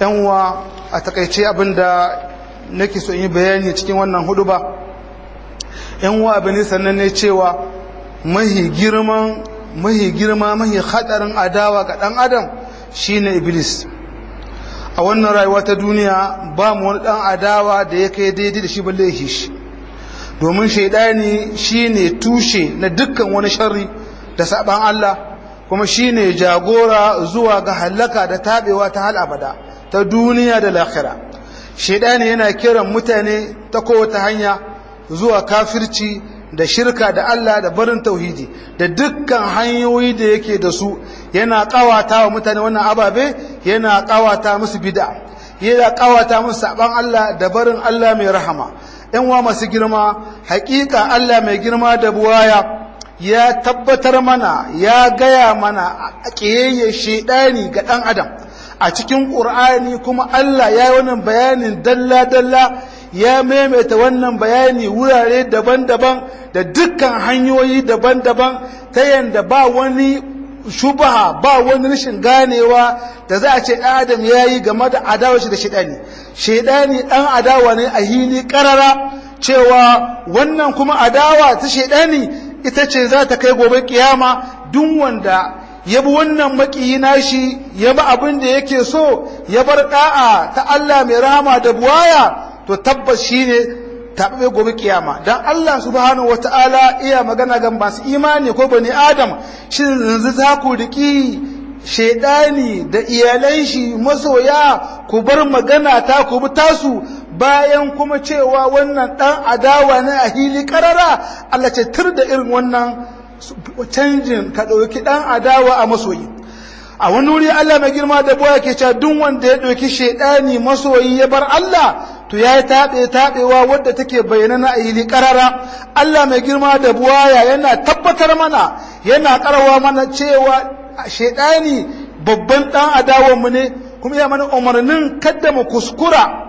yan uwa a takaice abinda nake so yi bayani cikin wannan hudu ba yan uwa abin sannan ne cewa mahi girman mahi girma mahi hadarin adawa ga dan adam shine iblis a wannan rayuwa ta duniya ba mu wani dan adawa da ya kai daidai da shi balle ya shi domin shaidani shine tushe na dukkan wani sharri da saban Allah kuma shine jagora zuwa ga halaka da tabewa ta hal abada ta duniya da lahira shaidani yana kiran mutane ta kowace hanya zuwa kafirci da shirka da Allah da barin tauhidi da dukkan hanyoyi da yake da su yana kawata wa mutane wannan ababe yana kawata musu bid'a yana kawata musu saban Allah da barin Allah mai rahama yan wa masu girma hakika Allah mai girma da buwaya ya tabbatar mana ya gaya mana a ƙiyayye shaidani ga ɗan adam a cikin ƙur'ani kuma Allah ya yi wannan bayanin dalla-dalla ya maimaita wannan bayani wurare daban-daban da dukkan hanyoyi daban-daban ta yadda ba wani shubaha ba wani rashin ganewa da za a ce ɗan adam ya yi game da adawa shi da shaidani shaidani ɗan adawa ne a hili ƙarara cewa wannan kuma adawa ta shaidani ita ce za ta kai gobe kiyama duk wanda ya bi wannan makiyi nashi ya bi abin da yake so ya bar da'a ta Allah mai rahama da buwaya to tabbas shine taɓe gobe kiyama dan Allah subhanahu wataala iya magana ga masu imani ko bani adam shin yanzu za ku riki shaidani da iyalan shi masoya ku bar magana ta ku bi tasu bayan kuma cewa wannan dan adawa ne a hili karara Allah ce tur da irin wannan canjin ka ɗauki dan adawa a masoyi a wani wuri Allah mai girma da boya ke cewa duk wanda ya ɗauki shaidani masoyi ya bar Allah to ya yi taɓe taɓewa wadda take bayyana na hili karara Allah mai girma da buwaya yana tabbatar mana yana karawa mana cewa shaidani babban dan adawanmu ne kuma ya mana umarnin kadda mu kuskura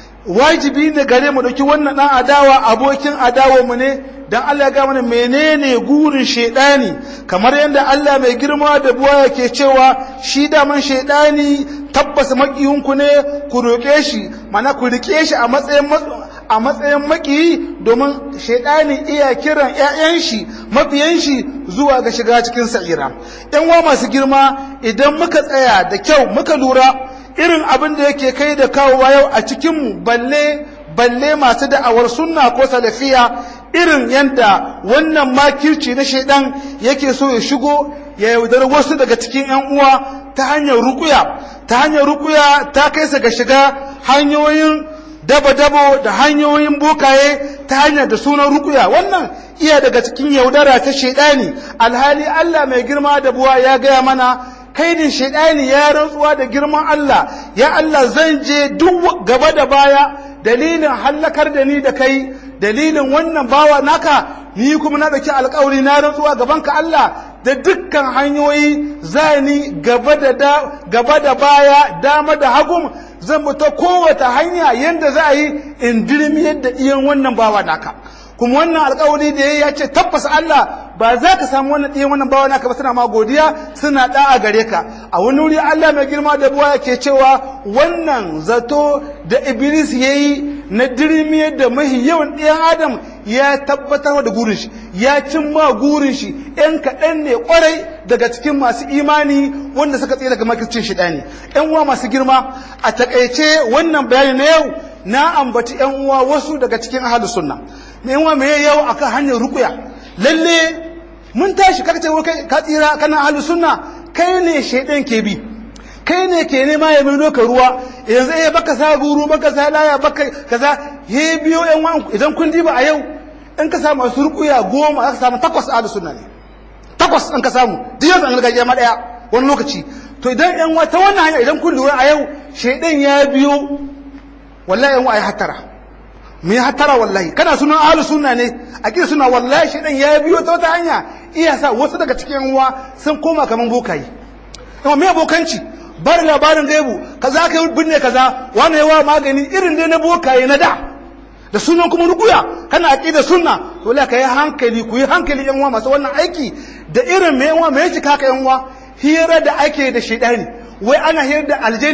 wajibi ne gare mu dauki wannan dan adawa abokin adawanmu ne dan Allah ya ga mana menene gurin shaidani kamar yadda Allah mai girma da buwa yake cewa shi daman shaidani tabbas makiyinku ne ku roƙe shi mana ku rike shi a matsayin a matsayin makiyi domin shaidani iya kiran ƴaƴan shi mabiyan shi zuwa ga shiga cikin sa'ira ƴan wa masu girma idan muka tsaya da kyau muka lura irin abin da yake kai da kawowa yau a cikin mu balle balle masu da'awar sunna ko salafiya irin yadda wannan makirci na shaidan yake so ya shigo ya yaudar wasu daga cikin 'yan uwa ta hanyar rukuya ta hanyar rukuya ta kai sa ga shiga hanyoyin dabo-dabo da hanyoyin bokaye ta hanyar da sunan rukuya wannan iya daga cikin yaudara ta shaidani alhali Allah mai girma da buwa ya gaya mana kaidin shaidani ya rantsuwa da girman Allah ya Allah zan je duk gaba da baya dalilin hallakar da ni da kai dalilin wannan bawa naka ni kuma na dauki alkawari na rantsuwa gaban ka Allah da dukkan hanyoyi zani gaba da gaba da baya dama da hagum zan ta kowace hanya yanda za a yi in dirmi yadda iyan wannan bawa naka kuma wannan alkawari da ya ce tabbas Allah ba za ka samu wannan ɗiyan wannan bawa naka ba suna ma godiya suna ɗa'a gare ka a wani wuri Allah mai girma da buwa yake cewa wannan zato da Iblis ya yi na dirmiyar da mahi yawan ɗiyan Adam ya tabbatar da gurin shi ya cimma gurin shi ‘yan kaɗan ne ƙwarai daga cikin masu imani wanda suka tsaye daga makircin shi ɗani ‘yan uwa masu girma a taƙaice wannan bayani na yau na ambaci ‘yan uwa wasu daga cikin ahalus sunna me yawa me yau akan hanyar rukuya lalle mun tashi kaka ce kai ka tsira kana ahlu sunna kai ne shaidan ke bi kai ne ke nema ya mai ka ruwa yanzu eh baka sa guru baka sa laya baka kaza he biyo yan wan idan kun diba a yau in ka samu masu rukuya goma aka samu takwas ahlu sunna ne takwas in ka samu duk yanzu an gargajiya ma daya wani lokaci to idan yan wata wannan hanya idan kun lura a yau shaidan ya biyo wallahi yan wa ai hatara mu yi hatara wallahi kana sunan ahlus sunna ne a kira suna wallahi shedan ya biyo ta wata hanya iya sa wasu daga cikin uwa sun koma kaman bokayi amma me bokanci bar labarin gaibu kaza ka yi binne kaza wani yawa magani irin dai na bokaye na da da sunan kuma rukuya kana aqida sunna to la ka yi hankali ku yi hankali yan uwa masu wannan aiki da irin me yan uwa me yake kaka yan uwa hira da ake da shedani wai ana hira da aljani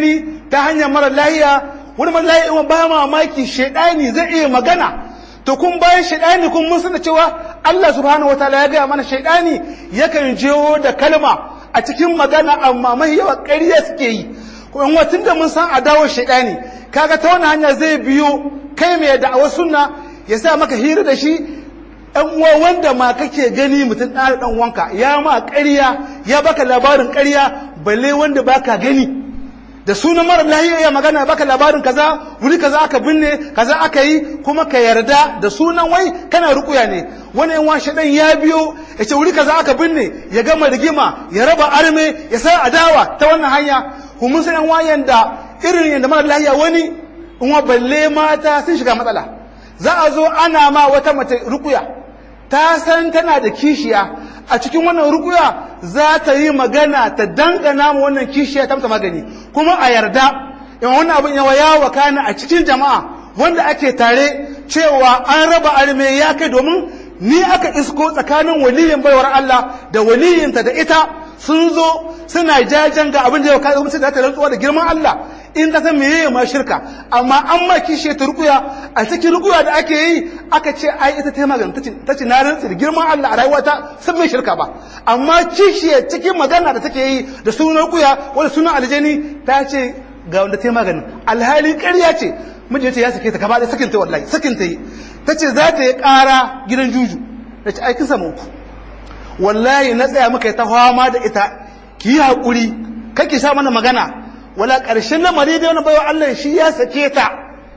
ta hanyar mara lahiya wani mara lahiya ba mamaki shaidani zai iya magana to kun bayan shaidani kun mun san cewa Allah subhanahu wataala ya gaya mana shaidani yakan jewo da kalma a cikin magana amma mai yawa ƙarya suke yi kuma watan da mun san adawo shaidani kaga ta wani hanya zai biyo kai mai da'awar sunna ya sa maka hira da shi ɗan uwa wanda ma kake gani mutum ɗan ɗan wanka ya ma ƙarya ya baka labarin ƙarya balle wanda baka gani da sunan mara lahiya ya magana baka labarin kaza wuri kaza aka binne kaza aka yi kuma ka yarda da sunan wai kana rukuya ne wani yan washe dan ya biyo ya ce wuri kaza aka binne ya gama rigima ya raba arme ya sa adawa ta wannan hanya kuma san yan wayan da irin yanda mara lahiya wani in wa balle mata sun shiga matsala za a zo ana ma wata mace rukuya ta san tana da kishiya a cikin wannan rukuya za ta yi magana ta dangana ma wannan kishiya ta mata magani kuma a yarda in wannan abin yawa ya wakana a cikin jama'a wanda ake tare cewa an raba arme ya kai domin ni aka isko tsakanin waliyin baiwar Allah da waliyinta da ita sun zo suna jajen ga abin da ya kai mutum da ta rantsuwa da girman Allah in ta san meye ma shirka amma an ma kishe ta rukuya a cikin rukuya da ake yi aka ce ai ita ta magana ta ce na rantsi da girman Allah a rayuwata sun mai shirka ba amma kishe cikin magana da take yi da sunan rukuya wanda sunan aljani ta ce ga wanda ta magana alhali ƙarya ce mijin ce ya sake ta gaba da sakin ta wallahi sakin ta yi ta ce za ta yi ƙara gidan juju ta ce ai kin samu ku wallahi na tsaya muka ta fama da ita ki yi haƙuri kake sha mana magana wala ƙarshen lamari da wani bayan Allah shi ya sake ta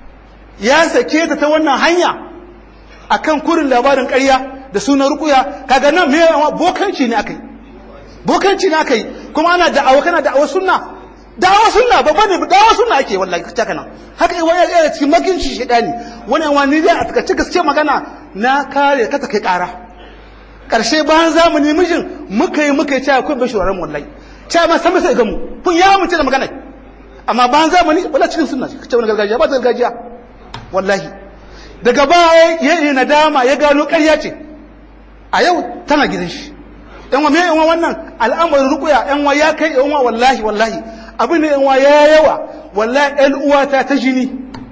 ya sake ta ta wannan hanya akan kurin labarin ƙarya da sunan rukuya kaga nan me bokanci ne akai bokanci ne akai kuma ana da'awa kana da'awa sunna da'awa sunna babban ne da'awa sunna ake wallahi kace kana haka yi wani yana cikin makinci shedani wani wani dai a takace gaske magana na kare ka ta kai ƙara ƙarshe bayan zamani mijin muka yi muka yi cewa akwai bashi wa wallahi cewa ma san sai ga mu kun ya mutu da magana amma bayan zamani wala cikin sunna ce wani gargajiya ba ta gargajiya wallahi daga baya ya yi nadama ya gano ƙarya ce a yau tana gidan shi yan wa me yan wa wannan al'amarin rukuya yan wa ya kai yan wa wallahi wallahi abin ne yan wa ya yawa wallahi ɗan uwata ta jini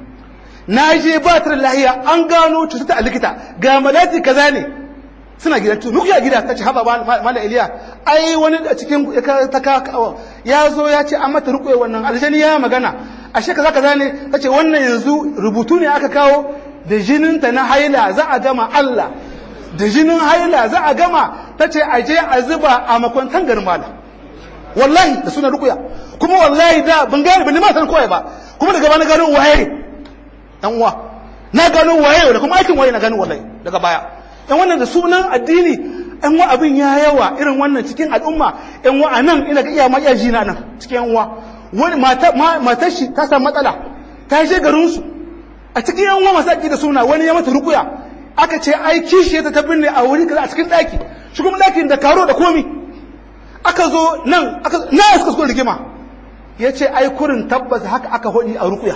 na je ba ta lahiya an gano cuta a likita ga malati kaza ne suna gidan tu rukuya gida ta ce haba mala iliya ai wani a cikin ta ka ya zo ya ce an mata rukuya wannan aljani ya magana ashe kaza kaza ne ta ce wannan yanzu rubutu ne aka kawo da jininta na haila za a gama Allah da jinin haila za a gama ta ce a je a zuba a makwantan garin mala wallahi da suna rukuya kuma wallahi da ban gane ban ma san koyi ba kuma daga bana gano waye dan uwa na gano waye da kuma aikin waye na gano wallahi daga baya dan wannan da sunan addini ɗan wa abin ya yawa irin wannan cikin al'umma ɗan wa anan ina ga iya ma iya jina nan cikin yan uwa wani matar shi ta samu matsala ta je garin su a cikin yan uwa masu da suna wani ya mata rukuya aka ce ai kishi ta ta binne a wuri kaza a cikin ɗaki shi kuma ɗakin da karo da komi aka zo nan aka na suka so rigima ya ce ai kurin tabbas haka aka hodi a rukuya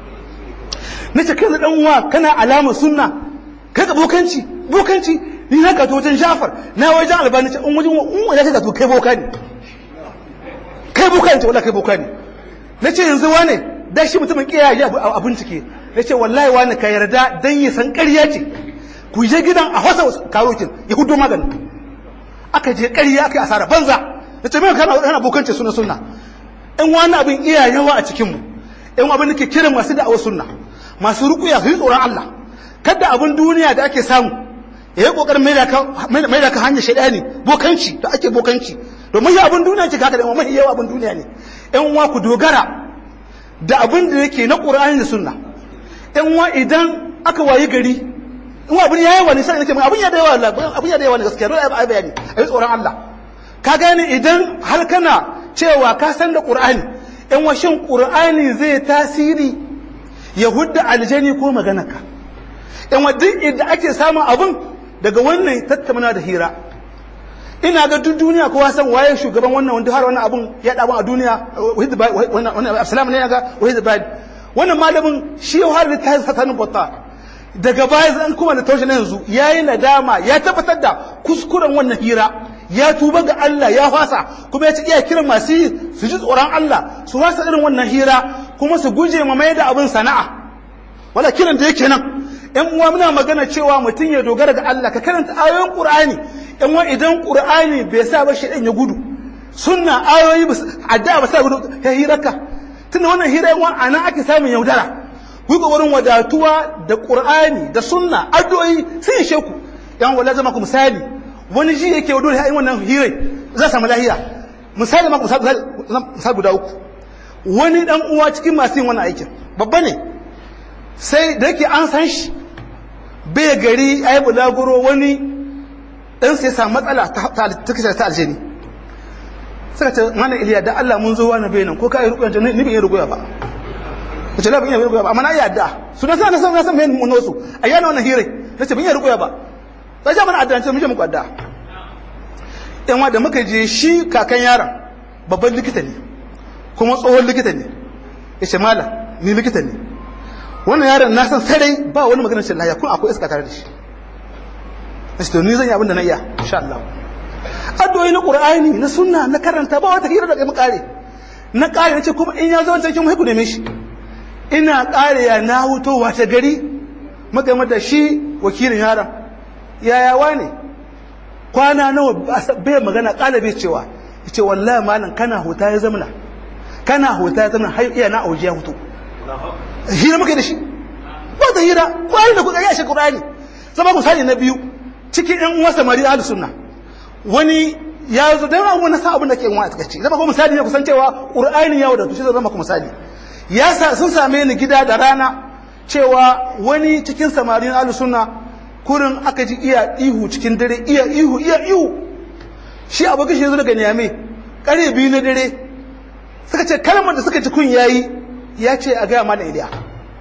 na ce kai da ɗan uwa kana alama sunna kai ka bokanci bokanci ni na gato wajen jafar na wajen albani ce in wajen in wajen gato kai boka ne kai boka ne ce wallahi kai boka ne na ce yanzu wane da shi mutumin kiyaye ya a bincike na ce wallahi wane ka yarda dan ya san ƙarya ce ku je gidan a wasa karokin ya hudo magani aka je ƙarya aka yi asara banza na ce mai kana kana bokanci suna sunna in wani abin iya yawa a cikinmu in abin da ke kiran masu da'awar sunna masu rukuya su yi tsoron Allah kada abin duniya da ake samu ya yi kokarin mai da ka hanyar shaidani bokanci da ake bokanci domin ya abin duniya ce kaka da mahi yawa abin duniya ne yan uwa ku dogara da abin da yake na qur'ani da sunna yan uwa idan aka wayi gari in abin ya yawa ne sai nake abin ya da yawa Allah abin ya da yawa ne gaskiya dole ai bayani ai tsoron Allah ka gane idan har kana cewa ka san da qur'ani yan uwa shin qur'ani zai tasiri ya hudda aljani ko maganarka yan duk inda ake samun abin daga wannan tattauna da hira ina ga duk duniya kowa san waye shugaban wannan wanda har wannan abin ya daban a duniya wannan absalam ne ga wahid bad wannan malamin shi ya har ta satanin botta daga baya zan kuma da taushe na yanzu yayi nadama ya tabbatar da kuskuren wannan hira ya tuba ga Allah ya fasa kuma ya ci iya kiran masu yi su ji tsoron Allah su wasa irin wannan hira kuma su guje ma mai da abin sana'a wala kiran da yake nan yan uwa muna magana cewa mutum ya dogara ga Allah ka karanta ayoyin Qur'ani yan uwa idan Qur'ani bai sa ba shedan ya gudu sunna ayoyi addu'a ba sa gudu ya hiraka tunda wannan hira yan uwa anan ake samun yaudara ku wurin wadatuwa da Qur'ani da sunna addu'o'i sai ya sheku yan wala zama ku misali wani ji yake dole ya yi wannan hirai za samu lahiya misali ma misali guda uku wani dan uwa cikin masu yin wannan aikin babba ne sai da yake an san shi bai gari ai bulaguro wani dan sai samu matsala ta kisa ta aljini suka ce mana iliya da Allah mun zo wani bai nan ko ka yi rukuya ni bin yi rukuya ba kace la bin yi rukuya ba amma na yi adda su na san na san na san mai mun wasu ayyana wannan hirai nace bin yi rukuya ba sai ja mana addance mun je muku adda yan wa da muka je shi kakan yaron babban likita ne kuma tsohon likita ne yace malam ni likita ne wannan yaron na san sarai ba wani maganar shi lafiya kun akwai iska tare da shi nace to ni zan yi abin da na iya insha Allah addu'o'i na qur'ani na sunna na karanta ba wata hira da kai kare na kare nace kuma in ya zo wancan kin ku neme shi ina kare ya na huto wata gari muka da shi wakilin yaron yaya wane kwana nawa bai magana kala bai cewa yace wallahi malam kana huta ya zamana kana huta ya zamana har iya na auje ya hutu hira muka da shi ba ta hira kwari da kuka ya shi qur'ani zama misali na biyu cikin ɗan uwa samari ahlus sunna wani ya zo dan wani sa abin da ke wa take zama ko misali ne kusan cewa qur'ani ya wadatu shi zama ku misali ya sa sun same ni gida da rana cewa wani cikin samarin ahlus sunna kurin aka ji iya ihu cikin dare iya ihu iya ihu shi abokin shi zo daga niyame kare biyu na dare suka ce kalmar da suka ci kun yayi ya ce a gaya mana iliya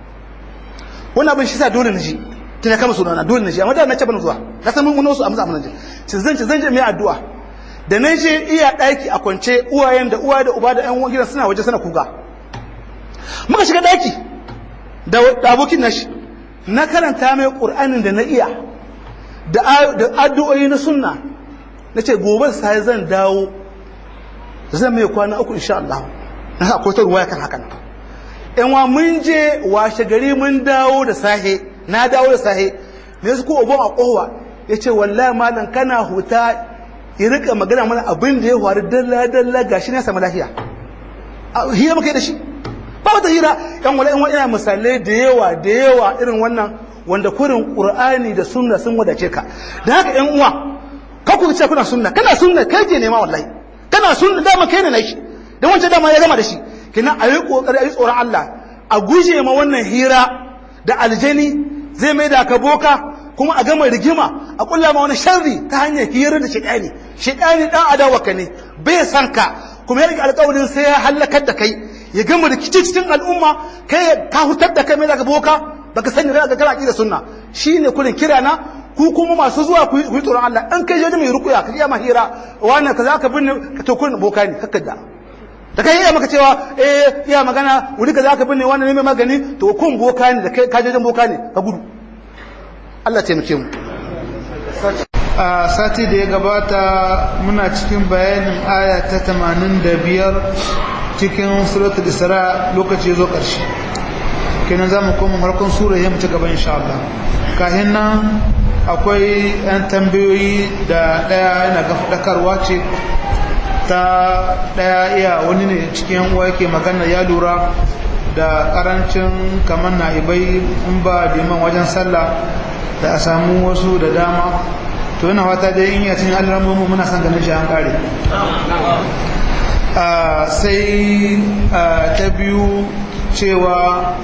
wannan abin shi sa dole na ji tana kama sunana dole na ji amma da na ce ban zuwa na san mun wasu amsa amsa ji ci zan ci zan je mai addu'a da na je iya daki a kwance uwayen da uwa da uba da ƴan gidan suna waje suna kuga muka shiga daki da abokin nashi na karanta mai qur'anin da na iya da addu'o'i na sunna na ce gobe sai zan dawo zan mai kwana uku insha Allah na sa akwai ta ruwaya kan hakan yan wa mun je washe gari mun dawo da sahe na dawo da sahe ne su ko obon a kowa ya ce wallahi malam kana huta ya rika magana mana abin da ya faru dalla dalla gashi ne samu lafiya hira muka yi da shi ba wata hira yan wala yan wa ina misalai da yawa da yawa irin wannan wanda kurin qur'ani da sunna sun wadace ka da haka yan uwa ka ku ce kuna sunna kana sunna kai ke nema wallahi kana sunna dama kai ne na shi dan wancan dama ya gama da shi kina a yi kokari a yi tsoron Allah a guje ma wannan hira da aljani zai mai da ka boka kuma a gama rigima a kulla ma wani sharri ta hanyar hira da shaidani shaidani dan adawaka ne bai san ka kuma ya rike alƙawarin sai ya halakar da kai ya gama rikici cikin al'umma kai ka hutar da kai mai daga boka baka sani da kana da sunna shine kullun kira na ku kuma masu zuwa ku yi tsoron Allah in kai je mai rukuya ka iya mahira wannan kaza ka binne ka to kun boka ne kakka da da kai iya maka cewa eh iya magana wuri kaza ka binne wannan ne mai magani to kun boka ne da kai ka je boka ne ka gudu Allah taimake mu a sati da ya gabata muna cikin bayanin aya ta 85 cikin suratul isra lokaci ya zo ƙarshe kenan za mu koma harkon sura ya mutu gaba insha Allah kahin nan akwai 'yan tambayoyi da ɗaya yana ga faɗakarwa ce ta ɗaya iya wani ne cikin uwa yake magana ya lura da ƙarancin kamar na ibai in ba diman wajen sallah da a samu wasu da dama to yana wata dai in yacin alamomin muna son ganin shi an ƙare sai ta biyu cewa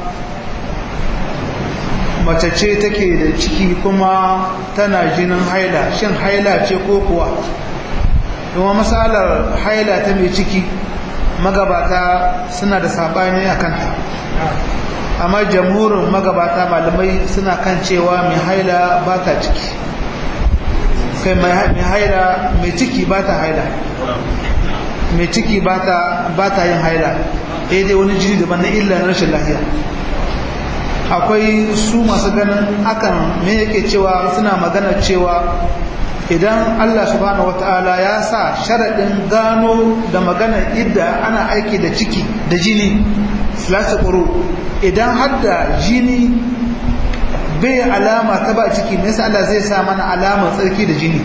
mace ce take da ciki kuma tana jinin haila shin haila ce ko kuwa kuma matsalar haila ta mai ciki magabata suna da sabani a kanta amma jamhurin magabata malamai suna kan cewa mai haila ba ta ciki kai mai haila mai ciki ba ta haila mai ciki ba ta yin haila dai wani jini daban na illa na rashin lafiya akwai su masu ganin akan me yake cewa suna magana cewa idan Allah subhanahu wata'ala ya sa sharaɗin gano da magana idda ana aiki da ciki da jini salasa ƙuru idan har da jini bai alama ta ba ciki me yasa Allah zai sa mana alamar tsarki da jini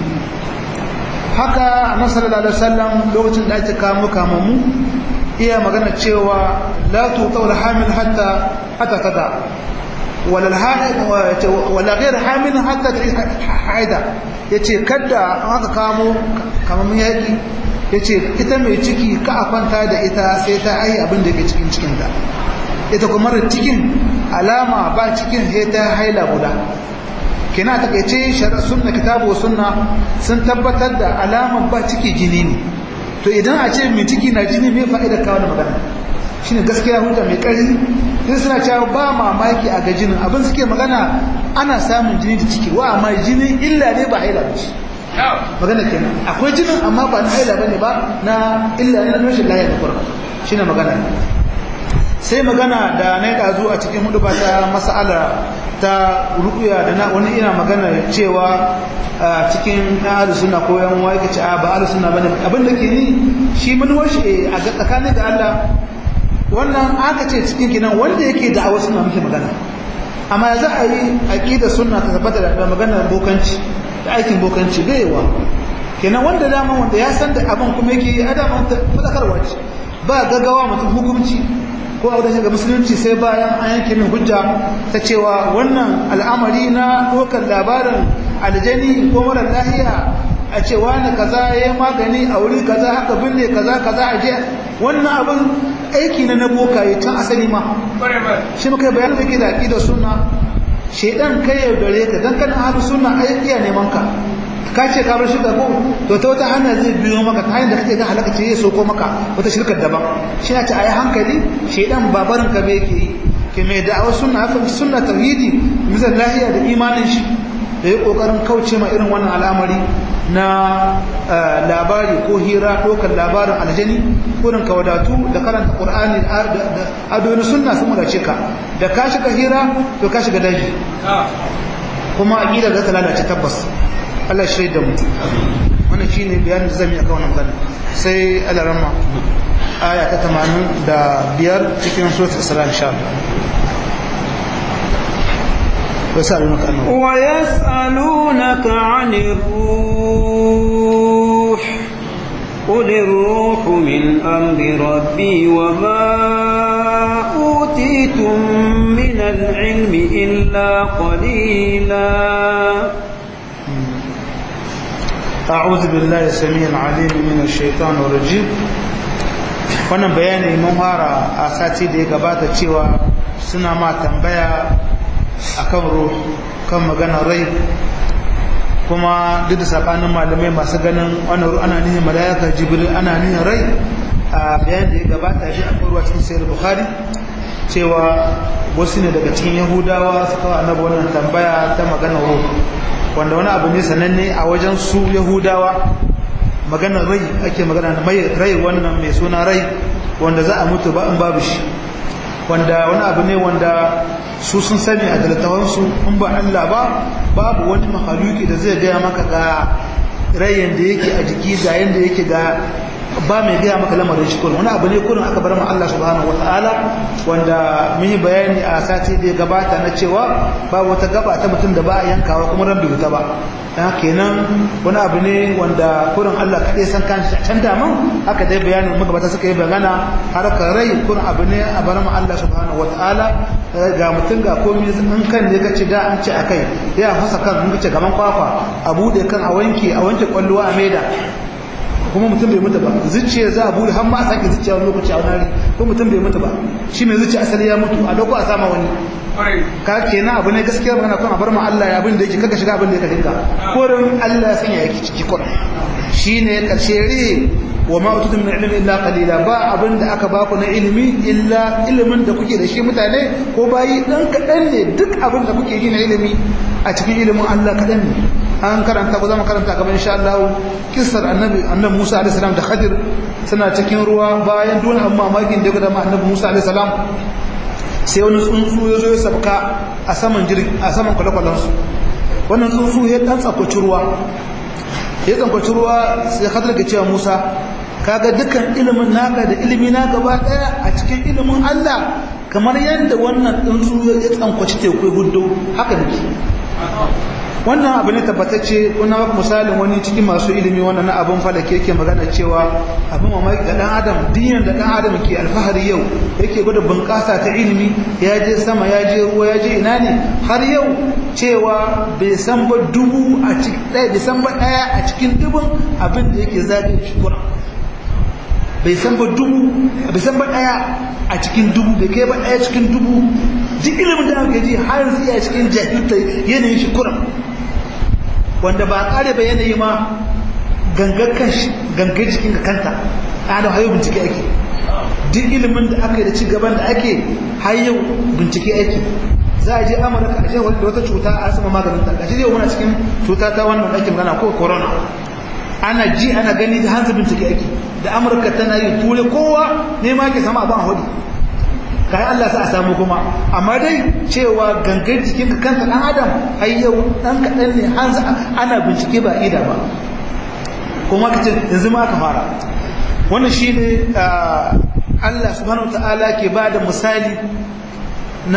haka annabi sallallahu alaihi wasallam lokacin da ake kamo kamamu iya magana cewa la tuqawl hamil hatta hatta kada wala al-haid wala ghayr hamil hatta haida yace kada aka kamo kamamun yaki yace ita mai ciki ka a kwanta da ita sai ta ai abin da ke cikin cikin ta ita kuma da cikin alama ba cikin sai ta haila guda kina ta kace shari'a sunna kitabu sunna sun tabbatar da alamar ba ciki jini ne to idan a ce mai ciki na jini mai fa'idar kawo da magana shine gaskiya hujja mai ƙarfi sai suna cewa ba mamaki a ga jinin abin suke magana ana samun jini da ciki wa amma jini illa ne ba haila ba magana kenan akwai jinin amma ba na haila bane ba na illa ne na rashin lafiya da kurma shine magana sai magana da na yi ɗazu a cikin hudu ba ta mas'ala ta rukuya da na wani ina magana cewa a cikin ɗan suna ko yan wa yake ce a ba alu suna bane abin da ke ni shi manuwar shi a tsakanin da Allah wannan aka ce cikin kinan wanda yake da awa suna muke magana amma za a yi aqida sunna ta tabbata da magana bokanci da aikin bokanci da yawa kenan wanda dama wanda ya san da abin kuma yake yi adama fadakarwa ce ba gaggawa mutum hukunci ko a wadannan ga musulunci sai bayan an yanke min hujja ta cewa wannan al'amari na ɗaukar labarin aljani ko mara lahiya a cewa na kaza ya yi magani a wuri kaza haka binne kaza kaza a jiya wannan abin aiki na na bokaye tun asali ma shi muka bayan da ke da aƙidar suna shaidan kai yaudare ka dan kana ahlu sunna ai iya neman ka ka ce ka bar shirka ko to ta wata hanya zai biyo maka ta hanyar da kake ga halaka ce ya soko maka wata shirkar daban shi na ce ayi hankali shaidan babarin ka bai ke yi ke mai da'awar sunna haka sunna tauhidi misal lahiya da imanin shi da ya kokarin kauce ma irin wannan al'amari na labari ko hira ɗaukar labarin aljani kurin ka wadatu da karanta ƙur'ani da adoni sunna sun wadace ka da ka shiga hira to ka shiga daji kuma aƙida za ta lalace tabbas Allah shi da mu wannan shi ne bayanin da zan yi akan wannan magana sai alarama aya ta tamanin da biyar cikin suratul isra insha Allah ويسألونك عنه ويسألونك عن الروح قل الروح من أمر ربي وما أوتيتم من العلم إلا قليلا أعوذ بالله السميع العليم من الشيطان الرجيم wannan bayani mun fara a sati da ya gabata cewa suna ma tambaya akan ruh kan magana rai kuma duk da sabanin malamai masu ganin wannan ruh ana nihin malaika jibril ana nihin rai a bayan da ya gabata shi akwai ruwa cikin sayar bukhari cewa wasu ne daga cikin yahudawa suka wa annabi wannan tambaya ta magana ruh wanda wani abu ne sananne a wajen su yahudawa maganar rai ake magana mai rai wannan mai suna rai wanda za a mutu ba in babu shi wanda wani abu ne wanda su sun sani a dalatawansu in ba Allah ba babu wani mahaluki da zai gaya maka ga rayin da yake a jiki ga yanda yake ga ba mai gaya maka lamarin shi kullum wani abu ne kullum aka bar ma Allah subhanahu wataala wanda mun yi bayani a sati da ya gabata na cewa ba wata gaba ta mutum da ba a yankawa kuma ran bai ba dan kenan wani abu ne wanda kurin Allah kaɗai san kan shi can daman haka dai bayanin magabata suka yi bagana harkar rai kurin abu ne a bar ma Allah subhanahu wataala ga mutum ga komai in kan ne kace da an ce akai ya fasa kan in kace gaban kwakwa a bude kan a wanke a wanke kwalluwa a maida kuma mutum bai mutu ba zuciya za a bude har ma a sake zuciya wani lokaci a wani hari ko mutum bai mutu ba shi mai zuciya asali ya mutu a dauko a sama wani ka kenan abu ne gaskiya magana kuma a bar ma Allah ya abin da yake kaka shiga abin da yake dinka korin Allah ya sanya yake ciki kurin shine karshe re wa ma ututum min ilmi illa qalila ba abin da aka baku na ilimi illa ilimin da kuke da shi mutane ko bayi dan kadan ne duk abin da kuke yi na ilimi a cikin ilimin Allah kadan ne an karanta ko zama karanta gaban insha Allah kissar annabi annabi Musa alaihi salam da Khadir suna cikin ruwa bayan dole amma mamakin da ga annabi Musa alaihi salam sai wani tsuntsu ya zo ya sabka a saman jirgi a saman kwale-kwalensu wannan tsuntsu ya dan tsakwaci ruwa ya tsakwaci ruwa sai hadar ga cewa musa kaga dukkan ilimin naka da ilimi na gaba daya a cikin ilimin allah kamar yadda wannan tsuntsu ya tsankwaci teku gudu haka nake wannan abu ne tabbatacce kuna maka misalin wani cikin masu ilimi wannan na abin falake yake magana cewa abin mamaki ga dan adam diyan da dan adam ke alfahari yau yake gwada bunƙasa ta ilimi ya je sama ya je ruwa ya je ina ne har yau cewa bai san ba dubu a cikin ɗaya bai san ba ɗaya a cikin dubun abin da yake zagin shi bai san ba dubu bai san ba ɗaya a cikin dubu bai kai ba ɗaya cikin dubu duk ilimin da aka ji har yanzu iya cikin jahilta yanayin shi kuran wanda ba kare ba yanayi ma gangar kanshi gangar jikin ka kanta ana hayo bincike ake duk ilimin da aka yi da ci gaban da ake hayo bincike ake za a je amurka a shewar da wata cuta a asama maganin ta gashi zai muna cikin cuta ta wannan ake magana ko corona ana ji ana gani da hanzu bincike ake da amurka tana yi ture kowa ne ma ke sama abin a hudu kayan Allah sa a samu kuma amma dai cewa gangar jikin ka kanka dan adam har yau dan kaɗan ne hanzu ana bincike ba ida ba kuma ka ce yanzu ma aka fara wannan shi ne Allah subhanahu ta'ala ke ba da misali na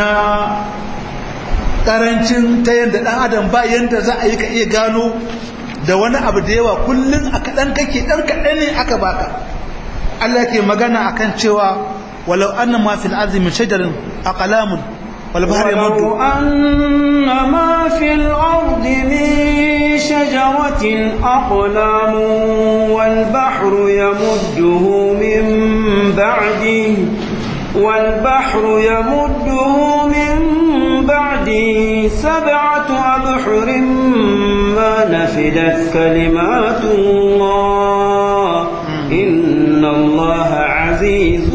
ƙarancin ta yadda ɗan adam ba yadda za a yi ka iya gano da wani abu da yawa kullum a kaɗan kake ɗan kaɗan ne aka baka Allah ke magana akan cewa ولو أن ما في الأرض من شجر أقلام والبحر يمد ولو أن ما في الأرض من شجرة أقلام والبحر يمده من بعده والبحر يمده من بعده سبعة أبحر ما نفدت كلمات الله إن الله عزيز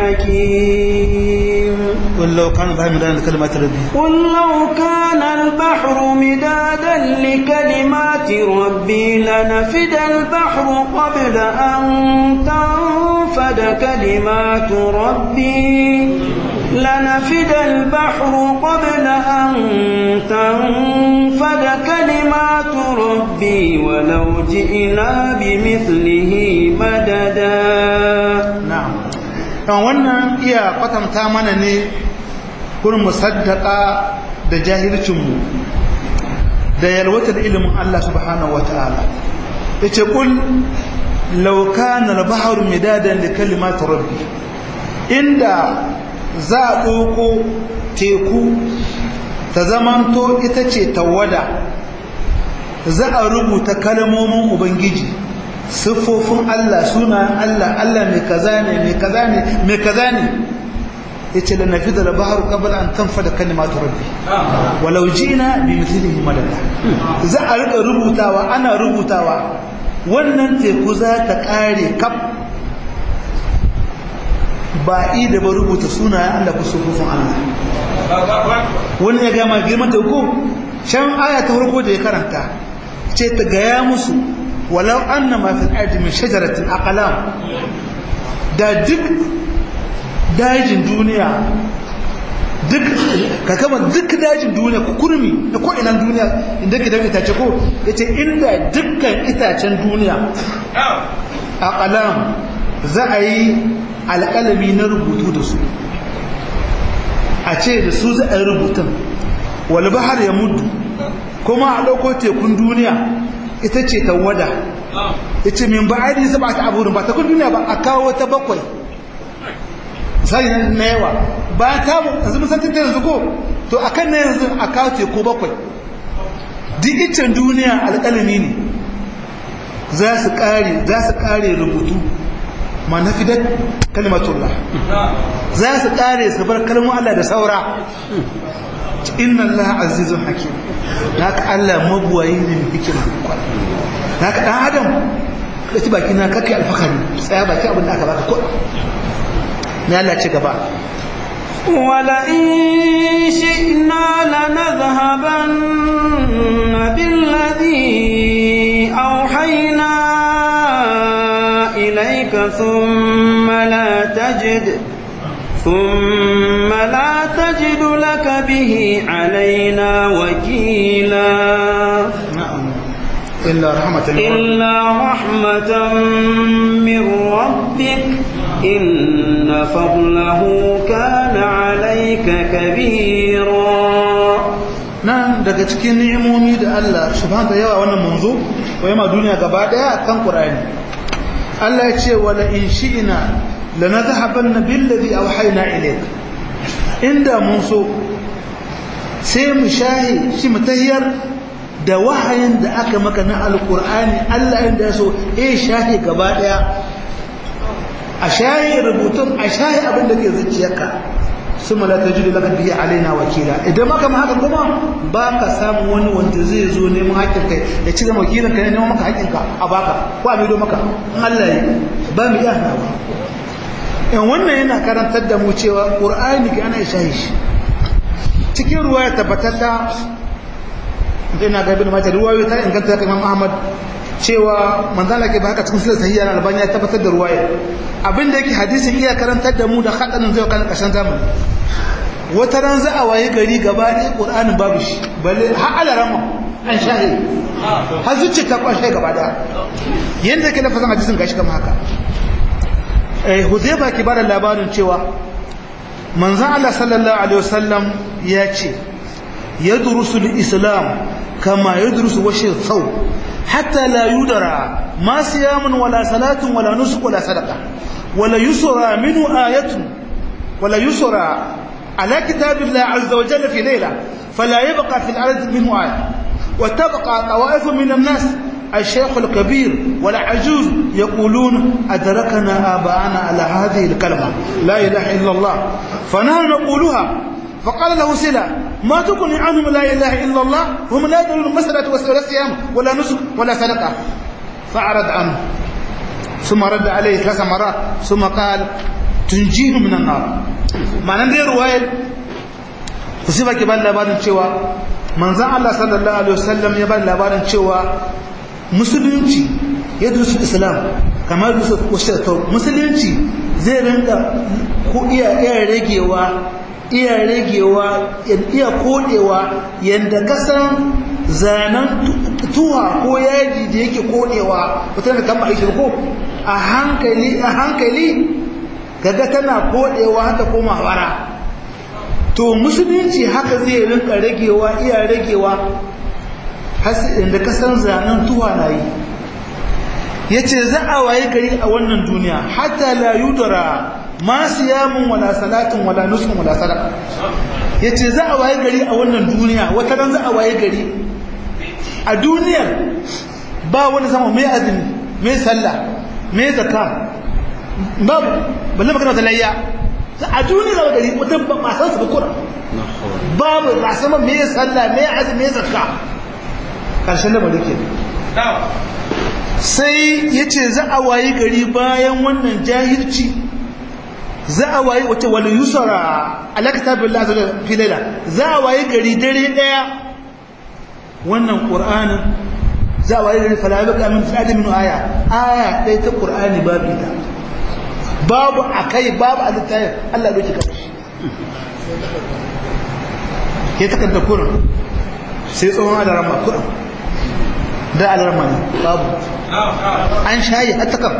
حكيم قل لو كان البحر مدادا لكلمات ربي قل لو كان البحر مدادا لكلمات ربي لنفد البحر قبل أن تنفد كلمات ربي لنفد البحر قبل أن تنفد كلمات ربي ولو جئنا بمثله مددا na'am dan wannan iya kwatanta mana ne kurin musaddaka da jahilcinmu da yalwatar ilimin Allah subhanahu wataala yace kul law kana al-bahru midadan li kalimati rabbi inda za a ɗauko teku ta zamanto ita ce tawada za a rubuta kalmomin ubangiji siffofin Allah sunayen Allah Allah mai kaza ne mai kaza ne mai kaza ne yace la nafida al bahr qabla an tanfada kalimatu rabbi walau ji'na bi mithlihi madada za a rika rubutawa ana rubutawa wannan teku za ta kare kaf ba i da ba rubuta sunayen Allah ko siffofin Allah wani ya gama girman teku can aya ta farko da ya karanta ce ta gaya musu walau anna ma fil ardi min shajaratin aqlam da duk dajin duniya duk ka kama duk dajin duniya ku kurmi da ko ina duniya inda ke da itace ko yace inda dukkan itacen duniya aqlam za a yi alƙalami na rubutu da su a ce da su za a yi rubutun wal bahar ya mudu kuma a ɗauko tekun duniya ita ce tawada yace min ba'adi sab'ati aburin ba ta kun duniya ba a kawo ta bakwai sai na yawa ba ta yanzu mun san ta yanzu ko to akan na yanzu a kawo teku bakwai duk icen duniya alƙalami ne za su kare za su kare rubutu ma nafidat kalimatullah za su kare su bar kalmar Allah da saura inna Allah azizun hakim haka Allah mabuwayi ne mai hikima haka dan adam ka ci baki na kake alfakari tsaya baki abin da aka baka ko ne Allah ci gaba ولئن شئنا لنذهبن بالذي أوحينا إليك ثم لا تجد ثم لا تجد لك به علينا وكيلا na'am illa rahmatan إلا رحمة من ربك إن فضله كان عليك كبيرا nan daga cikin ni'imomi da Allah subhanahu wa yawa wannan manzo ko yama duniya gaba daya kan Qur'ani Allah ya ce wala in shi'na lanadhhabanna billadhi awhayna ilayka inda mun so sai mu shahi shi mu tahiyar da wahayin da aka maka na alqur'ani Allah inda ya so eh shahi gaba daya a shahi rubutun a shahi abin da ke zuciyarka sun mala ta jiru laka biya alaina wakila idan maka ma haka kuma ba ka samu wani wanda zai zo neman haƙƙin kai ya ci zama wakilin ka ne neman maka haƙƙin ka a baka ko a maido maka Allah ya ba mu iya hanawa in wannan yana karantar da mu cewa qur'ani ga ana shahi shi cikin ruwa ya tabbatar da ina ga bin mata ruwayoyi ta inganta ga Imam Ahmad cewa manzala ke ba haka cikin silsilar sahiha na albani ya tabbatar da ruwaya abinda yake hadisin iya karantar da mu da hadanin zai kan kashin zamani wata ran za a waye gari gaba ɗaya qur'anin babu shi balle har alarama an shahi har zuciya ta kwashe gaba ɗaya yanda yake lafazin hadisin gashi kamar haka eh huzaifa ke bada labarin cewa manzon Allah sallallahu alaihi wasallam ya ce yadrusu al-islam kama yadrusu washi thawb حتى لا يدرى ما صيام ولا صلاة ولا نسك ولا صدقة ولا يسرى منه آية ولا يسرى على كتاب الله عز وجل في ليلة فلا يبقى في الأرض منه آية وتبقى طوائف من الناس الشيخ الكبير والعجوز يقولون أدركنا آباءنا على هذه الكلمة لا إله إلا الله فنحن نقولها فقال له سلا ما تغني عنهم لا اله الا الله هم لا يدرون مسألة ولا صيام ولا نسك ولا صدقه فأعرض عنه ثم رد عليه ثلاث مرات ثم قال تنجيه من النار معنى دي رواية kusiba ke ban labarin cewa manzon Allah sallallahu alaihi wasallam ya ban labarin cewa musulunci ya dusu islam kamar dusu wasu musulunci zai rinka ko iya iya ragewa iya ragewa iya kodewa yadda kasan zanen tuwa ko yaji da yake kodewa wata da kama aiki ko a hankali a hankali gaga tana kodewa haka koma wara to musulunci haka zai rinka ragewa iya ragewa yadda kasan zanen tuwa na yi ya ce za a waye gari a wannan duniya hatta la yudara ma siyamun wala salatin wala nusukun wala sadaka yace za a waye gari a wannan duniya wata ran za a waye gari a duniyar ba wani sama mai azumi mai sallah mai zakka babu balle magana talayya a duniyar za a gari mutum ba masan su bukura babu ba sama mai sallah mai azumi mai zakka karshen da malike sai yace za a waye gari bayan wannan jahilci za a waye wace wal yusra ala kitabillah azza fi layla za a waye gari dare daya wannan qur'anin za a waye gari fala yabqa min sa'ati min aya aya dai ta qur'ani babu ita babu akai babu alittayi Allah ya doki kashi ke takarda kurin sai tsohon alarama kurin da alarama ne babu an shayi har takar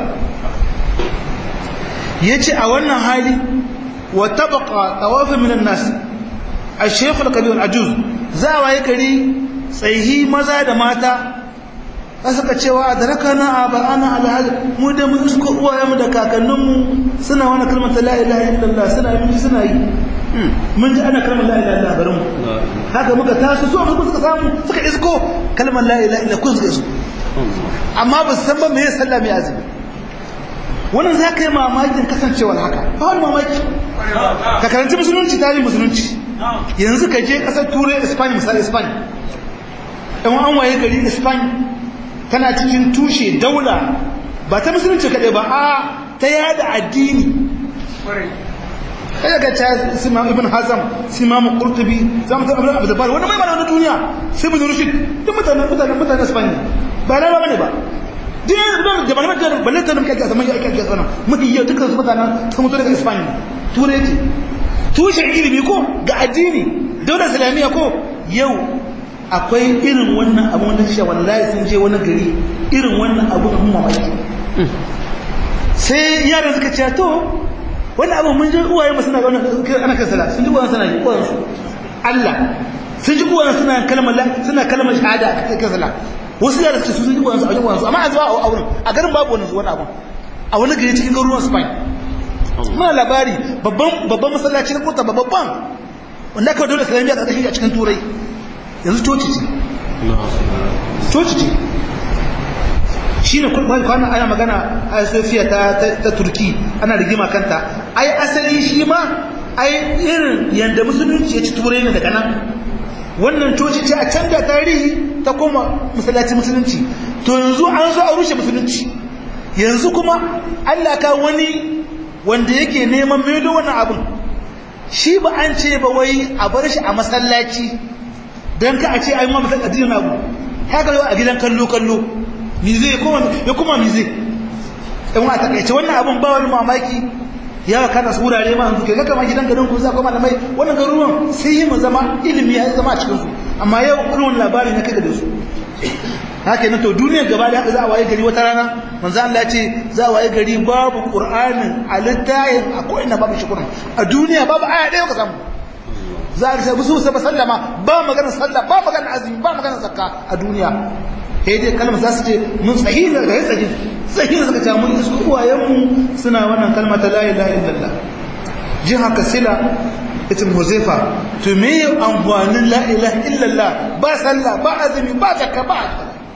ya ce a wannan hali wa tabaka tawafin minan nas a shekul kabir ajuz za a waye gari tsaihi maza da mata a suka cewa da raka na a ba ana alhaji mu da mu isko uwayenmu da kakanninmu suna wani kalmar ta la'ilaha illallah suna yi suna yi mun ji ana kalmar la'ilaha illallah garin mu haka muka taso su amma suka samu suka isko kalmar la'ilaha illallah kun suka isko amma ba su san ba me ya sallah mai azumi wannan za ka yi mamakin kasancewar haka ba wani mamaki ka karanci musulunci tarihin musulunci yanzu ka je kasar turai espanya misali espanya ɗan an waye gari espanya tana cikin tushe daula ba ta musulunci kaɗai ba a ta yada addini ɗaya ga ta sima ibn hazam sima mu kurtubi za mu taɓa abu da bari wani mai mana wani duniya sai mu zurfi duk mutanen mutanen mutanen espanya ba na ba ne ba duk yanzu da malamar da balle ta nuka a zaman ake ake sana mafi yau dukkan su mutanen sun mutu daga espanya turai ce tushen ilimi ko ga addini daular islamiyya ko yau akwai irin wannan abu wanda shi wallahi sun je wani gari irin wannan abu da mamaki sai yaran suka ce to wani abu mun ji uwaye mu suna ga wannan ana kan sallah sun ji uwaye suna yi uwaye su Allah sun ji uwaye suna kalmar suna kalmar shahada a kan sallah wasu yaran su sun ji uwaye su a uwaye su amma a zuwa a wurin a garin babu wani wani abu a wani gari cikin garuruwan Spain muna labari babban babban masallaci na kota babban wanda aka dole islamiyya a ƙarƙashin a cikin turai yanzu coci ce coci ce shi ne kwanan ana magana a sofiya ta turki ana rigima kanta ai asali shi ma ai irin yadda musulunci ya ci turai ne daga nan wannan coci ce a canja tarihi ta koma masallaci musulunci to yanzu an zo a rushe musulunci yanzu kuma allah ka wani wanda yake neman maido wannan abin shi ba an ce ba wai a bar shi a masallaci don ka a ce ai ma masallaci addinin abu haka yau a gidan kallo kallo mi zai ya kuma mi zai in a takaice wannan abun ba wani mamaki ya kana su wurare ma yanzu kai kama gidan garin ku za kuma malamai wannan garuruwan sai yi mu zama ilimi ya zama a cikin su amma yau irin labari na kai da su haka ne to duniyar gaba da haka za a waye gari wata rana manzo Allah ya ce za a waye gari babu qur'anin a littayin a ko ina babu shi qur'an a duniya babu aya ɗaya ka samu za a sai musu sai sallama ba magana sallah ba magana azumi ba magana zakka a duniya sai dai kalmar za su ce mun sahihi da ga tsaji sahihi suka ce mun su uwayen mu suna wannan kalma ta la ilaha illallah jin haka sila ita huzaifa to me amfanin la ilaha illallah ba sallah ba azumi ba zakka ba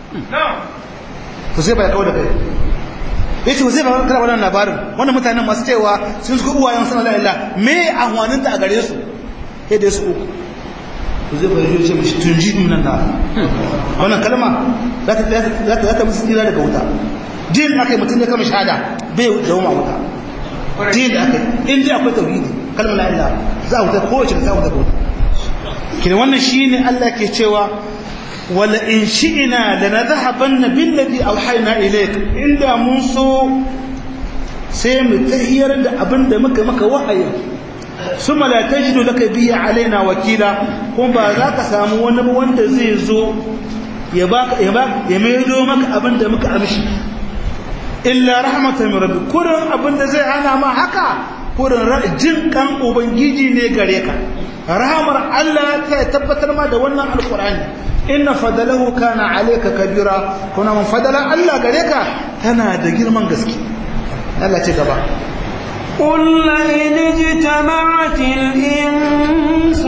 huzaifa ya kawo da kai yace huzaifa kana wannan labarin wannan mutanen masu cewa sun su uwayen suna la ilaha me amfanin ta a gare su sai dai su uku zai bari ce mishi tunji min nan wannan kalma za ta za ta za ta musu tsira daga wuta din akai mutum ya kama shahada bai dauma wuta din da akai in dai akwai tauhidi kalmar la ilaha za wuta ko wace za wuta ko kin wannan shine Allah ke cewa wala in shi'na lanadhhabanna billadhi awhayna ilayk inda mun so sai mu tahiyar da abinda muka maka wahayi ثم لا تجد لك به علينا وكيلا kuma ba za ka samu wani wanda zai zo ya baka ya baka ya maido maka abin da muka amshi illa rahmatan min rabbi kurin abin da zai hana ma haka kurin jin kan ubangiji ne gare ka rahamar Allah ta tabbatar ma da wannan alqur'ani inna fadalahu kana alayka kabira kuma mun fadalan Allah gare ka tana da girman gaske Allah ce gaba قل لئن اجتمعت الإنس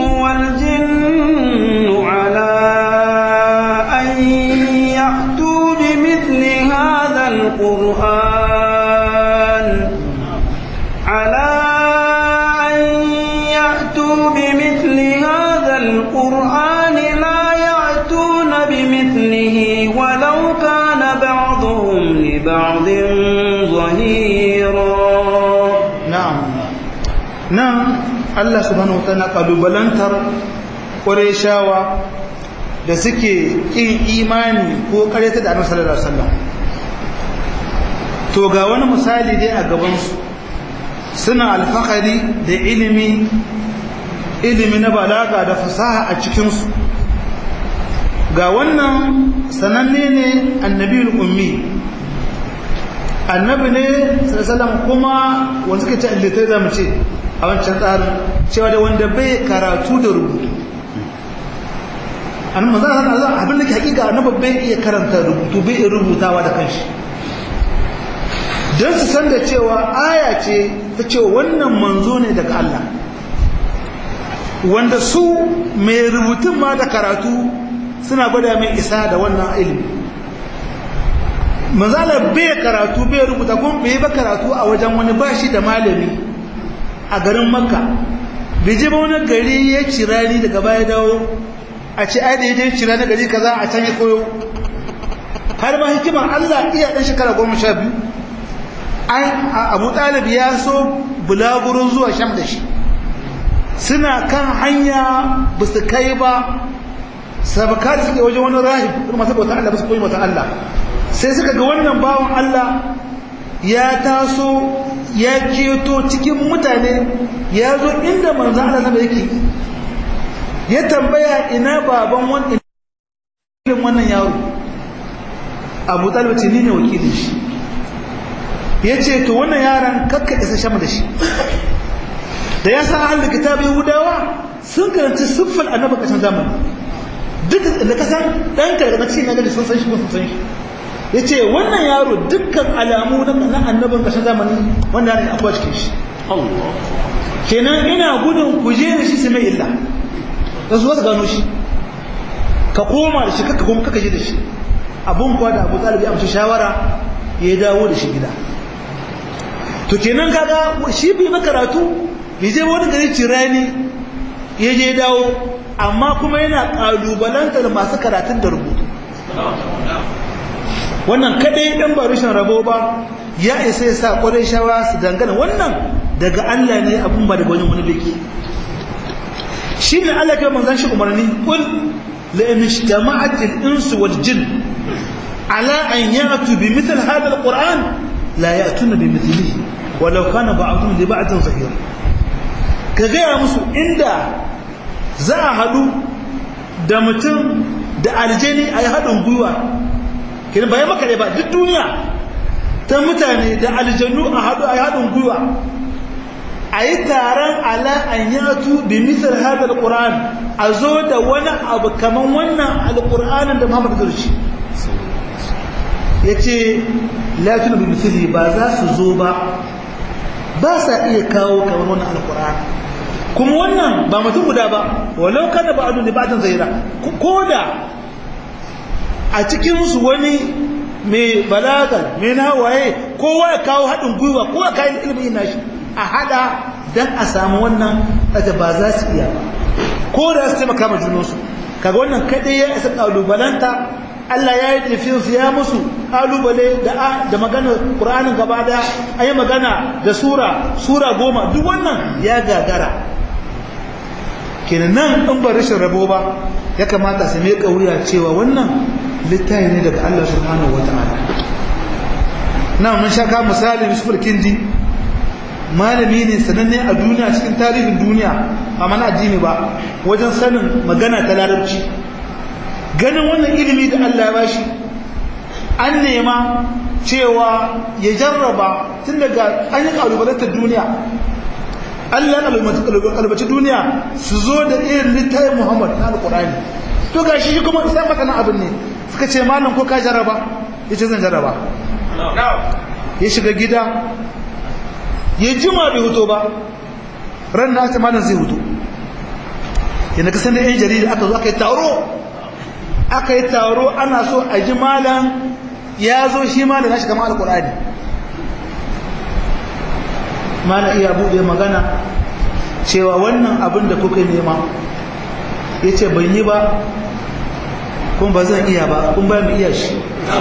والجن على أن يأتوا بمثل هذا القرآن على أن يأتوا بمثل هذا القرآن لا يأتون بمثله ولو كان بعضهم لبعض ظهيرا nan Allah subhanahu wa ta'ala kalubalantar Qurayshawa da suke kin imani ko karyata da Annabi sallallahu alaihi wasallam to ga wani misali dai a gaban su suna alfahari da ilimi ilimi na balaga da fasaha a cikin su ga wannan sananne ne annabiyul ummi annabi ne sallallahu kuma wanda suka ce litai zamu ce a wancan tsarin cewa da wanda bai karatu da rubutu an maza a zan abin da ke hakika annabi bai iya karanta rubutu bai iya rubutawa da kanshi don su san da cewa aya ce ta ce wannan manzo ne daga Allah wanda su mai rubutun ma da karatu suna gwada mai isa da wannan ilimi manzala bai karatu bai rubuta kuma bai ba karatu a wajen wani bashi da malami a garin makka bai je ba wani gari ya cira ni daga baya dawo a ce ai da ya je cira na gari kaza a can ya koyo har ma hikimar Allah iya dan shekara goma sha biyu abu talib ya so bulagurin zuwa sham da shi suna kan hanya ba su kai ba sabaka da suke wajen wani rahib kuma masu bautan Allah ba su koyi bautan Allah sai suka ga wannan bawan Allah ya taso ya keto cikin mutane ya zo inda manzan Allah sama yake ya tambaya ina baban wannan wannan yaro abu talib ce ni ne wakilin shi ya ce to wannan yaran kakka isa shama da shi da ya sa ahalin kitabin yahudawa sun karanci siffar annabi ƙarshen zamani duk da ka san ɗan karkar cikin na gani sun san shi ko sun san shi ya ce wannan yaro dukkan alamu na annabin ƙarshen zamani wanda ne akwai cikin shi kenan ina gudun ku je da shi su mai illa da su wasu gano shi ka koma da shi kaka kuma kaka je da shi abun kuwa da abu talibi amshi shawara ya dawo da shi gida to kenan kaga shi bai makaratu bai je wani gari cirani ya je dawo amma kuma yana kalubalantar masu karatun da rubutu wannan kadai dan ba rushin rabo ba ya isa ya sa kwarai shawa su dangana wannan daga Allah ne abun ba daga wani wani beke shi ne Allah ke manzan shi umarni kul la in ijtama'at al-insu wal jin ala an ya'tu bi mithl hadha al-quran la ya'tuna bi mithlihi walau kana ba'dhum li ba'dhin zahira ka gaya musu inda za a haɗu da mutum da aljani a yi haɗin gwiwa kiri bayan maka ba duk duniya ta mutane da aljanu a haɗu a yi haɗin gwiwa a yi taron ala an yatu bi misal hada alquran a zo da wani abu kaman wannan alquranin da Muhammad zurci yace la tunu bi misali ba za su zo ba ba sa iya kawo kamar wannan alquran kuma wannan ba mutum guda ba walau kana ba adu libatan zaira koda a cikin su wani mai balaga mai nawaye kowa ya kawo haɗin gwiwa kowa kayan ilimin nashi a hada don a samu wannan daga ba za su iya ba ko da su taimaka ma junansu kaga wannan kaɗai ya isa ƙalubalanta Allah ya yi nufin su ya musu ƙalubale da da magana Qur'anin gaba daya a yi magana da sura sura goma duk wannan ya gagara kenan nan in ba rashin rabo ba ya kamata su mai wuya cewa wannan littafi ne daga Allah subhanahu wata'ala na mun shaka misali Yusuf al-Kindi malami ne sananne a duniya cikin tarihin duniya ba mana addini ba wajen sanin magana ta larabci ganin wannan ilimi da Allah ya bashi an nema cewa ya jarraba tun daga an yi kalubalantar duniya Allah ya kalubaci duniya su zo da irin littafin Muhammad na alkurani to ga shi kuma isa masana abin ne suka ce malam ko ka jarraba ya ce zan jarraba ya shiga gida ya jima bai huto ba ran na malam zai huto yana kasan da yan jarida aka zo aka yi taro aka yi taro ana so a ji malam ya zo shi malam ya shiga ma alkurani mana iya buɗe magana cewa wannan abin da kuka nema ya ce ban yi ba kuma ba zan iya ba kun ba mu iya shi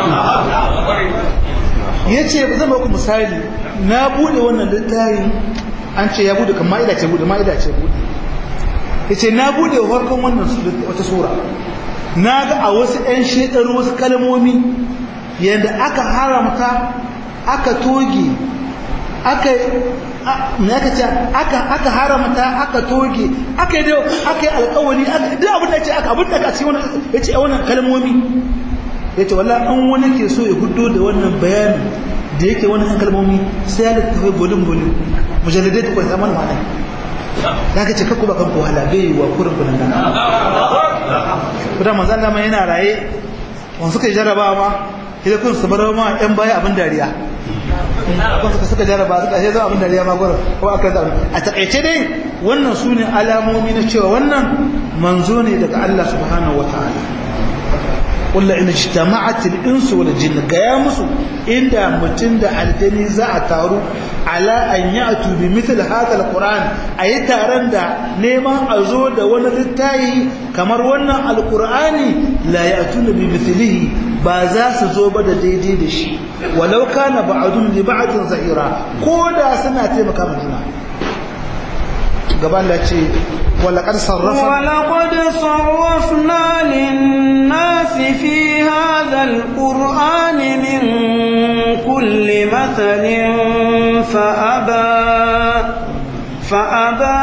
ya ce zan ba ku misali na buɗe wannan littayin an ce ya buɗe kan ma'ida ce buɗe ma'ida ce buɗe ya ce na buɗe farkon wannan wata sura na ga a wasu 'yan shekaru wasu kalmomi yadda aka haramta aka toge aka me aka ce aka aka haramta aka toge aka yi aka yi alƙawari duk abin da ce aka abin da aka ce wannan yace wannan kalmomi yace wallahi an wani ke so ya hudo da wannan bayanin da yake wannan kalmomi sai ya littafi bolin bolin mujalladai da kwanta mana mana ya ka ce kakku ba kanku wahala bai yi wa kurin kunan nan kuma manzo Allah ma yana raye wanda suka yi jarabawa ma idan kun su bar ma yan baya abin dariya kun suka suka jaraba suka sai zama abin dariya ma gurin ko aka da a takaice dai wannan su ne alamomi na cewa wannan manzo ne daga Allah subhanahu wataala قل إن اجتمعت الإنس والجن قيا مسو إن متن دا الجني زا تارو على أن يأتوا بمثل هذا القرآن أي تارن دا نيما أزود ونلتاي كمر ونا القرآن لا يأتون بمثله بازاس زوبة دا دي دي دش ولو كان بعضهم لبعض زهيرا كودا سنة مكان جنا قبل لا ولقد صرفنا ولقد صرفنا للناس في هذا القرآن من كل مثل فأبى فأبى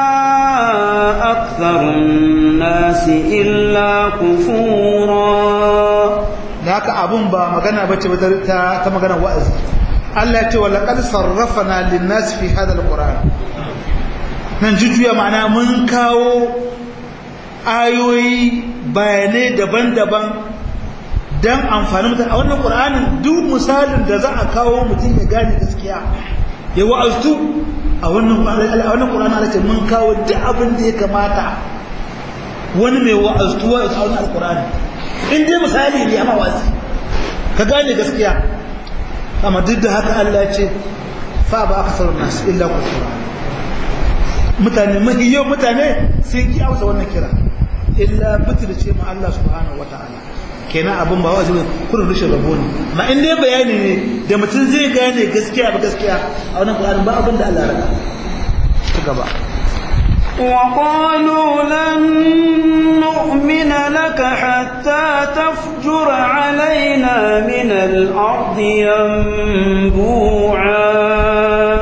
أكثر الناس إلا كفورا da haka abun ba magana bace ba ta ta magana wa'azi Allah ya ce wala qad sarrafana lin-nas fi hadha al-qur'an nan jujjuya ma'ana mun kawo ayoyi bayanai daban-daban don amfani mutum a wannan ƙur'anin duk misalin da za a kawo mutum ya gane gaskiya ya wa'aztu a wannan ƙur'anin ala ce mun kawo duk abin da ya kamata wani mai wa'aztuwa a wannan alƙur'ani in dai misali ne amma wazi ka gane gaskiya amma duk da haka Allah ya ce fa ba aka sauran nasu illa kusura mutane mahi yau mutane sun ki amsa wannan kira illa bitir ce ma Allah subhanahu wataala kenan abin ba wajibi kurin rushe rabo ne ma in dai bayani ne da mutum zai gane gaskiya ba gaskiya a wannan Qur'ani ba abin da Allah ya raka ci gaba وقالوا لن نؤمن لك حتى تفجر علينا من الأرض ينبوعا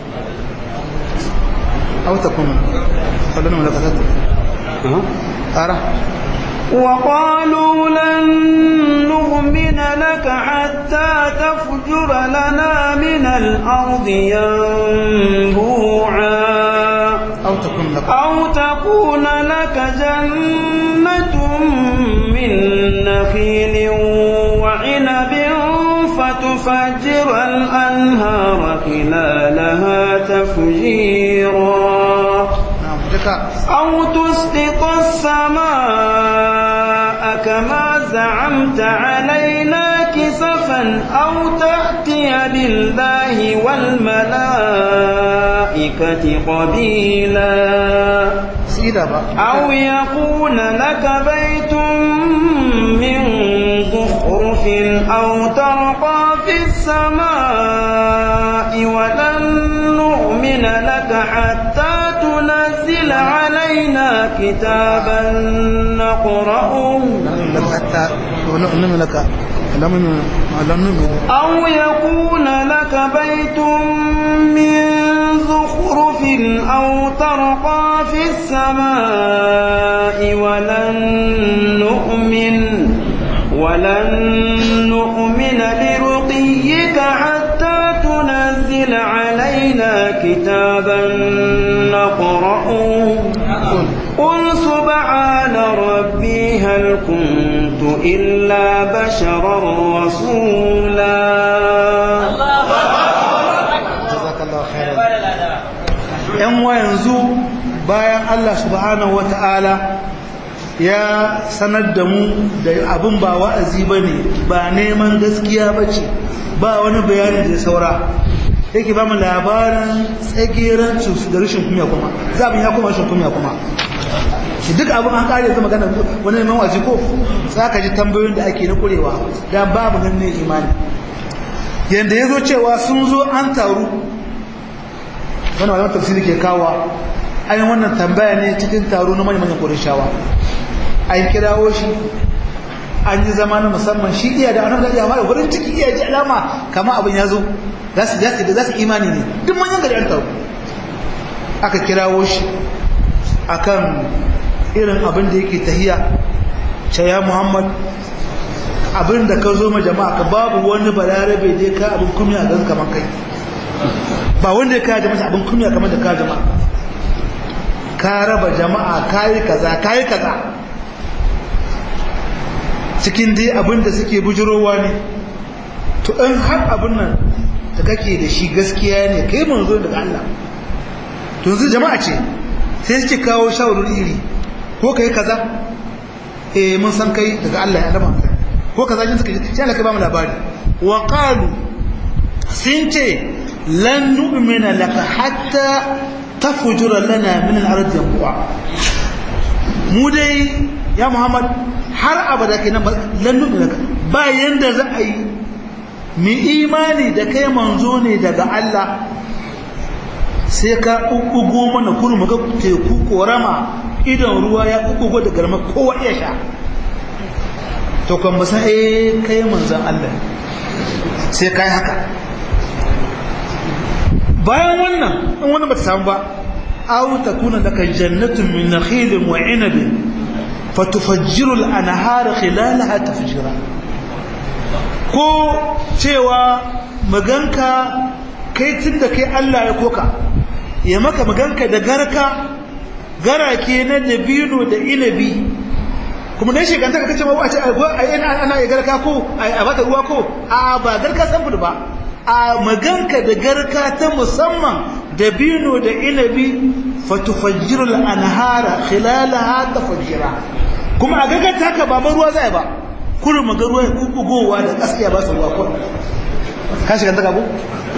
أو تكون فلن لك أرى وقالوا لن نؤمن لك حتى تفجر لنا من الأرض ينبوعا أو تكون لك أو تكون لك جنة من نخيل وعنب فتفجر الأنهار خلالها تفجيرا نعم جكا أو تسقط السماء كما زعمت علينا كسفا أو تأتي بالله والملائكة قبيلا سيدا با أو يكون لك بيت من زخرف أو ترقى في السماء ولن نؤمن لك حتى تنزل علينا كتابا نقرأه لك حتى ونؤمن لك لم نؤمن أو يكون لك بيت من زخرف أو ترقى في السماء ولن نؤمن ولن نؤمن لرقيك حتى تنزل علينا كتابا نقرأه قل سبحان ربي هل كنت إلا بشرا رسولا jazakallahu khairan yan wa yanzu bayan Allah subhanahu wata'ala ya sanar da mu da abin ba wa'azi bane ba neman gaskiya bace ba wani bayani da ya saura yake ba mu labarin tsageren su da rashin kunya kuma zabin ya kuma rashin kunya kuma shi duk abin an kare zama magana wani neman waje ko za ka ji tambayoyin da ake na kurewa da babu nan ne imani yanda ya zo cewa sun zo an taru wani malaman tafsiri ke kawo ayin wannan tambaya ne cikin taro na manyan ƙurishawa an kirawo shi an yi zama na musamman shi iya da annabi ya fara wurin ciki iya ji alama kama abin ya zo za su za su imani ne duk manyan gari an taro aka kirawo shi akan irin abin da yake tahiya ce ya muhammad abin da ka zo ma jama'a ka babu wani balarabe da ya ka abin kumya gan kamar kai ba wanda ya kaya jama'a abin kumya kamar da ka jama'a ka raba jama'a kayi kaza kayi kaza cikin dai abin da suke bujurowa ne to in har abin nan da kake da shi gaskiya ne kai manzo daga Allah to yanzu jama'a ce sai suke kawo shawarwari iri ko kai kaza eh mun san kai daga Allah ya dama ko kaza jin suka ji sai Allah kai ba mu labari wa qalu sun ce lan nu'mina laka hatta tafjura lana min al-ardi yanbu'a mu dai ya Muhammad har abada kenan lan nu'mina laka ba yanda za a yi mu imani da kai manzo ne daga Allah sai ka ƙuƙugo mana kurmu ga teku korama idan ruwa ya ƙuƙugo da garma kowa iya sha to kan ba san eh kai manzon Allah sai kai haka bayan wannan in wannan ba ta samu ba aw takuna laka jannatun min nakhilin wa 'inabin fatufajjiru al-anhar khilalaha tafjira ko cewa maganka kai tun da kai Allah ya koka ya maka maganka da garka garake na dabino da inabi kuma dan shekanta ka kace ma wace ana ya garka ko a bata ruwa ko a ba garka san ba a maganka da garka ta musamman dabino da inabi fatufajjiru al-anhara khilalaha tafajjira kuma a gaga taka ba ruwa zai ba kullum maga ruwa ya kubugowa da gaskiya ba su ruwa ko ka shiga ta gabo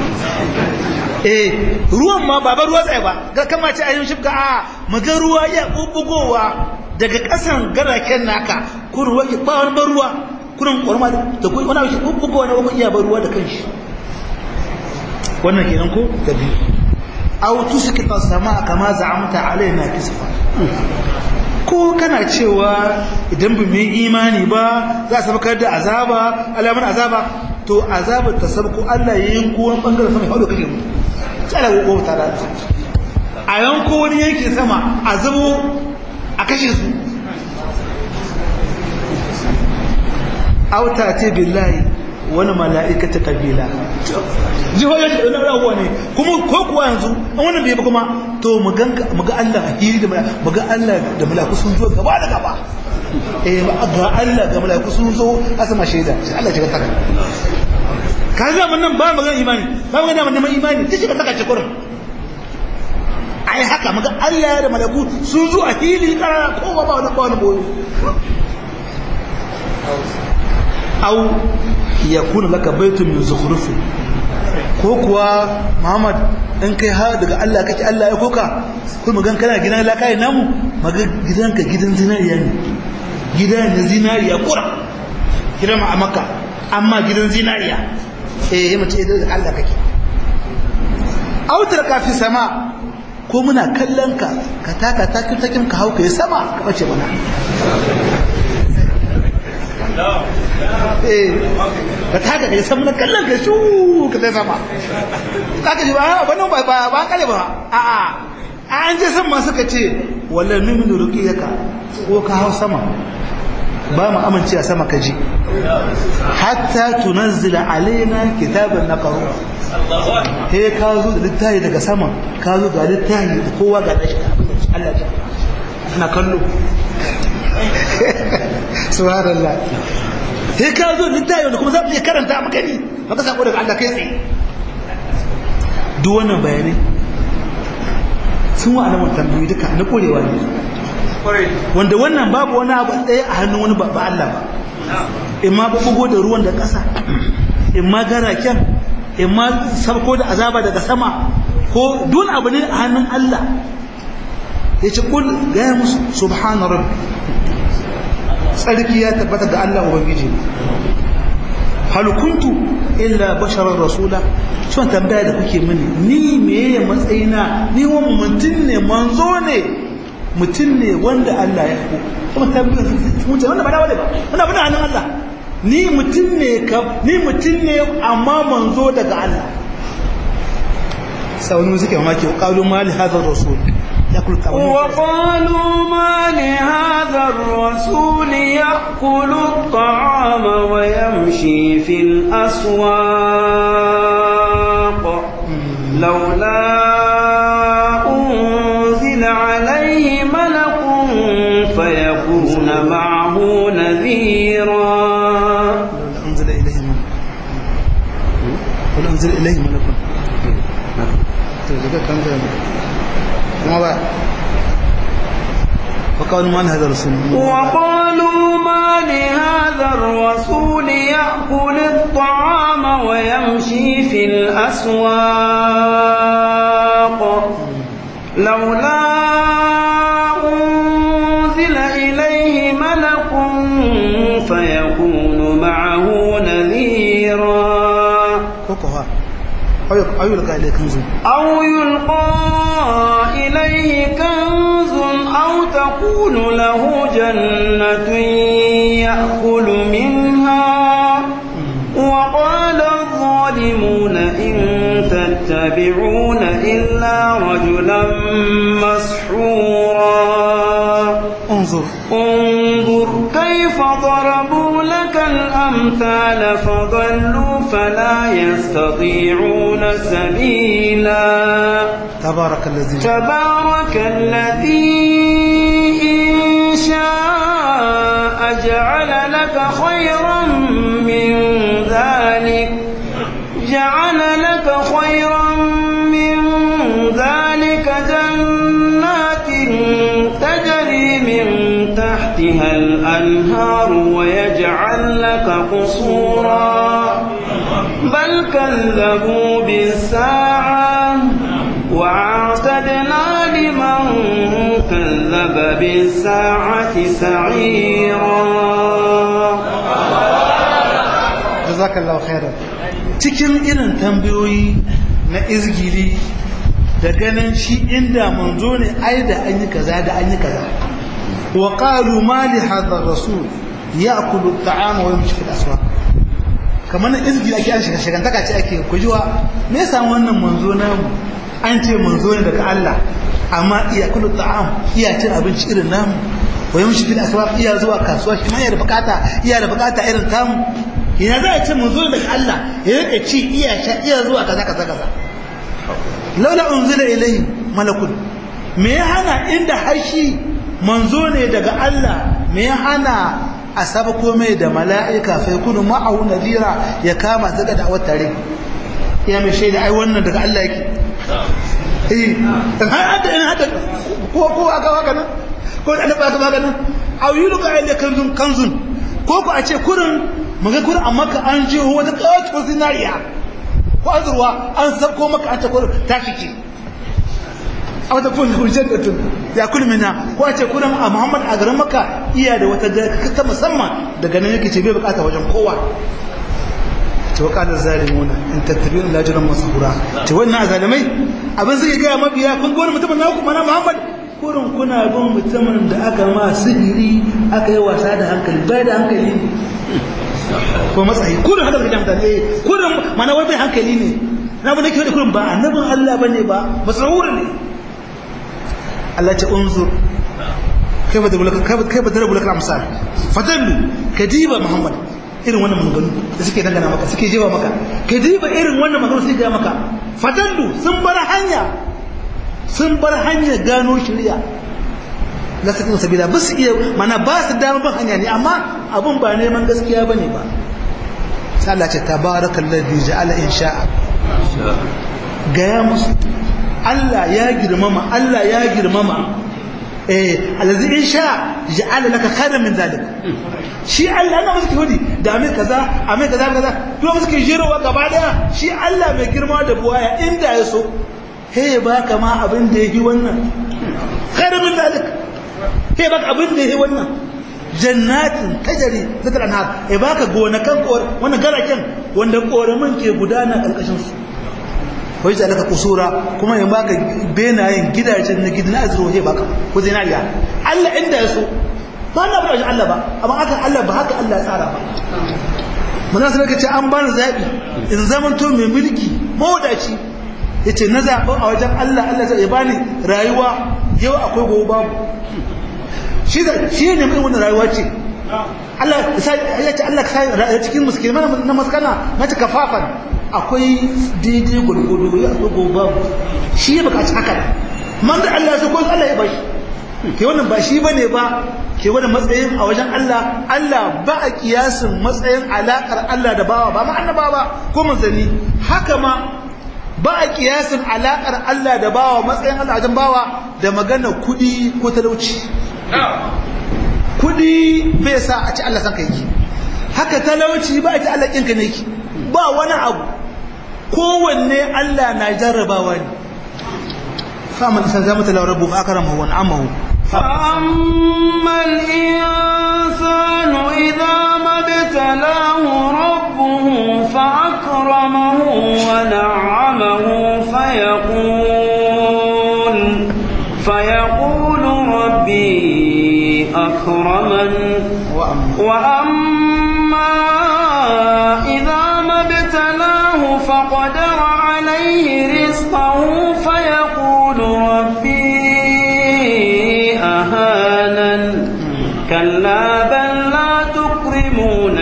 eh ruwan ma ba ruwa zai ba ga kama ce ayyun shifka a maga ruwa ya kubugowa daga kasan garaken naka kullum ruwa ba wani ruwa kullum kwarma da kuma wani abu kubugowa na wani iya ba ruwa da kanshi wannan kenan ko da biyu aw tusqita samaa kama za'amta alaina kisfa ko kana cewa idan ba mu imani ba za a sabakar da azaba alamun azaba to azabar ta sabko Allah ya yanko wani bangaren sama haudo kake mu tsala ko ta da a yanko wani yanki sama a zubo a kashe su auta ce billahi wani mala'ikata kabila jihohin shi wani rahuwa ne kuma ko kuwa yanzu an wannan bai ba kuma to mu ga Allah a hiri da mu ga Allah da malaku sun zo gaba da gaba eh ga Allah ga malaku sun zo a sama shaida sai Allah ya taka ka ga mun nan ba magana imani ba magana mun neman imani ta shiga taka cikin ai haka mu ga Allah da malaku sun zo a hili kara ko ba wani ba wani boye au ya kuna laka baitun min zukhrufin ko kuwa Muhammad in kai ha daga Allah kake Allah ya koka kuma magan kana gidan lakai namu maga gidanka gidan zinariya ne gidan na zinariya kura gidan ma a Makka amma gidan zinariya eh mace idan daga Allah kake autar ka fi sama ko muna kallon ka ka taka takin takin ka hauka ya sama ka bace mana ka taka ka san na kallon ka shu ka sai sama kaka ji ba wannan ba ba ba kale ba a a an je san ma suka ce wallahi min ruqiyaka ko ka hau sama ba mu amince a sama ka ji hatta tunazzila alaina kitaban naqru he ka zo da littafi daga sama ka zo ga littafi da kowa ga dashi Allah ya na kallo subhanallah sai ka zo littafi wanda kuma za mu iya karanta a magani maka sako daga Allah kai tsaye duk wannan bayanai sun wa alamun tambayi duka na korewa ne wanda wannan babu wani abu ɗaya a hannun wani ba Allah ba in ma bugo da ruwan da ƙasa in ma garaken in ma sabko da azaba daga sama ko duk abu ne a hannun Allah ya ce kul gaya musu subhana rabbi tsarki ya tabbata ga Allah Ubangiji hal kuntu illa basharar rasula shi tambaya da kuke mini ni meye matsayina ni wani mutum ne manzo ne mutum ne wanda Allah ya ko kuma tambaya mutum wanda ba da wale ba wanda ba da hannun Allah ni mutum ne ka ni mutum ne amma manzo daga Allah sauni suke mamaki qalu ma li hadha rasul وقالوا ما لهذا الرسول يأكل الطعام ويمشي في الأسواق لولا أنزل عليه ملك فيكون معه نذيرا أنزل إليه ملك ولا أنزل إليه ملك ما وقالوا ما لهذا الرسول وقالوا ما لهذا الرسول يأكل الطعام ويمشي في الأسواق لولا أنزل إليه ملك فيكون معه نذيرا كوكوها أو يلقى إليه كنز أو يلقى إليه كنز أو تكون له جنة يأكل منها وقال الظالمون إن تتبعون إلا رجلا مسحورا انظر انظر انظر كيف ضربوا لك الأمثال فضلوا فلا يستطيعون سبيلا تبارك الذي تبارك الذي إن شاء جعل لك خيرا من ذلك جعل لك خيرا من ذلك جنات تجري من تحتها الأنهار ويجعل لك قصورا بل كذبوا بالساعة وأعتدنا لمن كذب بالساعة سعيرا jazakallahu khairan cikin irin tambayoyi na izgiri da ganin shi inda manzo ne ai da an yi kaza da an yi kaza wa qalu ma li hadha rasul ya'kulu at-ta'ama wa yamshi fil aswaq kamar na izgiri ake an shiga shigantaka ce ake kujiwa me yasa wannan manzo namu an ce manzo ne daga Allah amma iya kullu ta'am iya cin abinci irin namu wa yamshi fil aswaq iya zuwa kasuwa shi ma iya da bukata iya da bukata irin tamu ina za a ce mun zo daga Allah ya rika ci iya sha iya zuwa kaza kaza kaza laula unzila ilayhi malakun me ya hana inda hashi manzo ne daga Allah me ya hana a saba komai da mala'ika fa yakunu ma'ahu nadira ya kama zaga da tare ya mai shaida ai wannan daga Allah yake eh har hada in hada ko ko aka waka nan ko da ba ka waka nan aw yulqa ilayka kanzun kanzun ko ko a ce kurin maga kurin amma ka an je wata kawai zinariya ko azurwa an sabko maka an ce kurin ta shike a wata kun hujjar da tun ya kun mina ko a ce kurin a muhammad a garin maka iya da wata ta musamman daga nan yake ce bai bukata wajen kowa ce wakalar zalimuna in tattabi'un lajiran masahura ce wannan zalimai abin suke gaya mabiya kun gwani mutumin na kuma na muhammad kurin kuna bin mutumin da aka ma sihiri aka yi wasa da hankali bai da hankali ne ko matsayi kurin haka da mutane kurin mana wai bai hankali ne na bane kiyo da kurin ba annabin Allah bane ba masahura ne Allah ce unzur kaifa da bulaka kaifa da bulaka amsal fadallu kadiba muhammad irin wannan maganganu da suke dangana maka suke jewa maka kadiba irin wannan maganganu suke ga maka fadallu sun bar hanya sun bar hanyar gano shirya na sakin sabila ba su iya mana ba su dama ban hanya ne amma abun ba neman gaskiya ba ne ba sai Allah ce tabarakal ladhi ja'ala insha'a gaya musu Allah ya girmama Allah ya girmama eh allazi insha ja'ala laka khairan min zalik shi Allah ana musu hudi da mai kaza a mai kaza kaza to musu ke jirowa gaba daya shi Allah mai girma da buwaya inda ya so he baka ma abin da yake wannan khairu min zalik he baka abin da yake wannan jannatin tajari zakar anhar he baka gonakan kor wannan garaken wanda koramin ke gudana karkashin su wai da laka kusura kuma ya baka benayen gidajen na gidan azro he baka ko zinariya Allah inda ya so ba na ba Allah ba amma aka Allah ba haka Allah ya tsara ba mun sai ka ce an bani zabi in zamanto mai mulki mawadaci ya ce na zaɓin a wajen Allah Allah zai bani rayuwa yau akwai gobe babu shi ne mai wani rayuwa ce Allah ya ce Allah ka cikin musulman na maskana na ta kafafan akwai daidai gwargwado ya akwai gobe babu shi ya bukaci haka man da Allah su kwan Allah ya bashi ke wannan ba shi bane ba ke wani matsayin a wajen Allah Allah ba a kiyasin matsayin alakar Allah da bawa ba ma annaba ba ko manzanni haka ma ba a kiyasin alaƙar Allah da bawa matsayin Allah wajen bawa da magana kuɗi ko talauci kuɗi bai sa a ci Allah san ka yake haka talauci ba a ci Allah ƙinka ne yake ba wani abu kowanne Allah na jarrabawa ne fa'amal insan zama talau rabu fa akramahu wa na'amahu فأما الإنسان إذا ما ابتلاه ربه فأكرمه ونعمه فيقول فيقول ربي أكرمن وأما إذا ما ابتلاه فقدر عليه رزقه فيقول ربي أهانن كلا بل لا تكرمون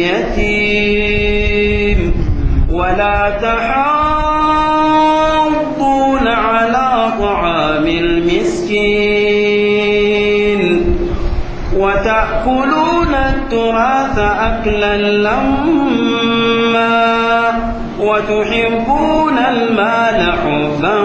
اليتيم ولا تحاضون على طعام المسكين وتأكلون التراث أكلا لما وتحبون المال حبا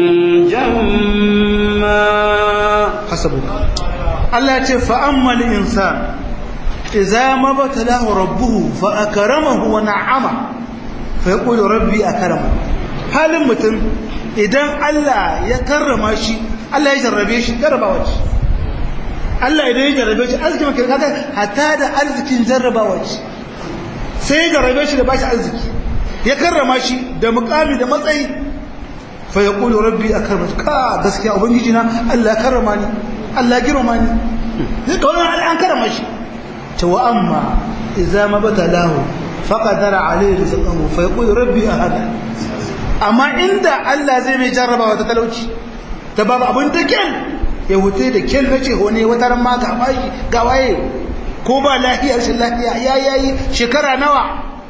جما hasabuka Allah ya ce fa'ammal insan idza mabtalahu rabbuhu fa akramahu wa na'ama fa yaqulu rabbi akrama halin mutum idan Allah ya karrama shi Allah ya jarrabe shi jarrabawa ce Allah idan ya jarrabe shi arziki maka kaga hatta da arzikin jarrabawa ce sai ya jarrabe shi da bashi arziki ya karrama shi da mukami da matsayi fa yaqulu rabbi akrama ka gaskiya ubangiji na Allah ya karrama ni Allah ya girma ni zai ga wannan an karrama shi ta wa amma idza mabtalahu faqadara alayhi rizqahu fa yaqulu rabbi ahada amma inda Allah zai mai jarrabawa ta talauci ta babu abin da kyan ya wuce da kyan nace hone wata ran ma ga bashi ga waye ko ba lafiya rashin lafiya ya yayi shekara nawa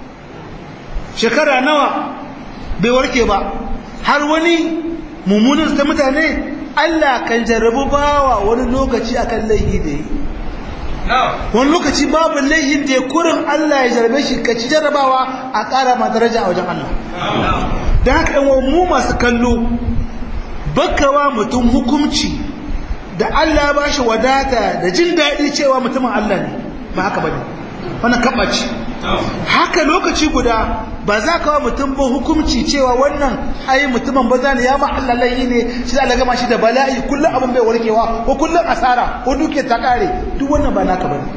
shekara nawa bai warke ba har wani mummunan ta mutane Allah kan jarrabu bawa wani lokaci akan laihi da yi wani lokaci babu laihin da ya kurin Allah ya jarrabe shi ka ci jarrabawa a ƙara ma daraja a wajen Allah don haka yan mu masu kallo bakawa mutum hukumci da Allah ba shi wadata da jin daɗi cewa mutumin Allah ne ba haka ba ne wannan kaɓaci haka lokaci guda ba za ka wa mutum ba hukumci cewa wannan ai mutumin ba ne ya ma Allah layi ne shi da gama shi da bala'i kullum abin bai warkewa ko kullum asara ko duke ta kare duk wannan ba naka bane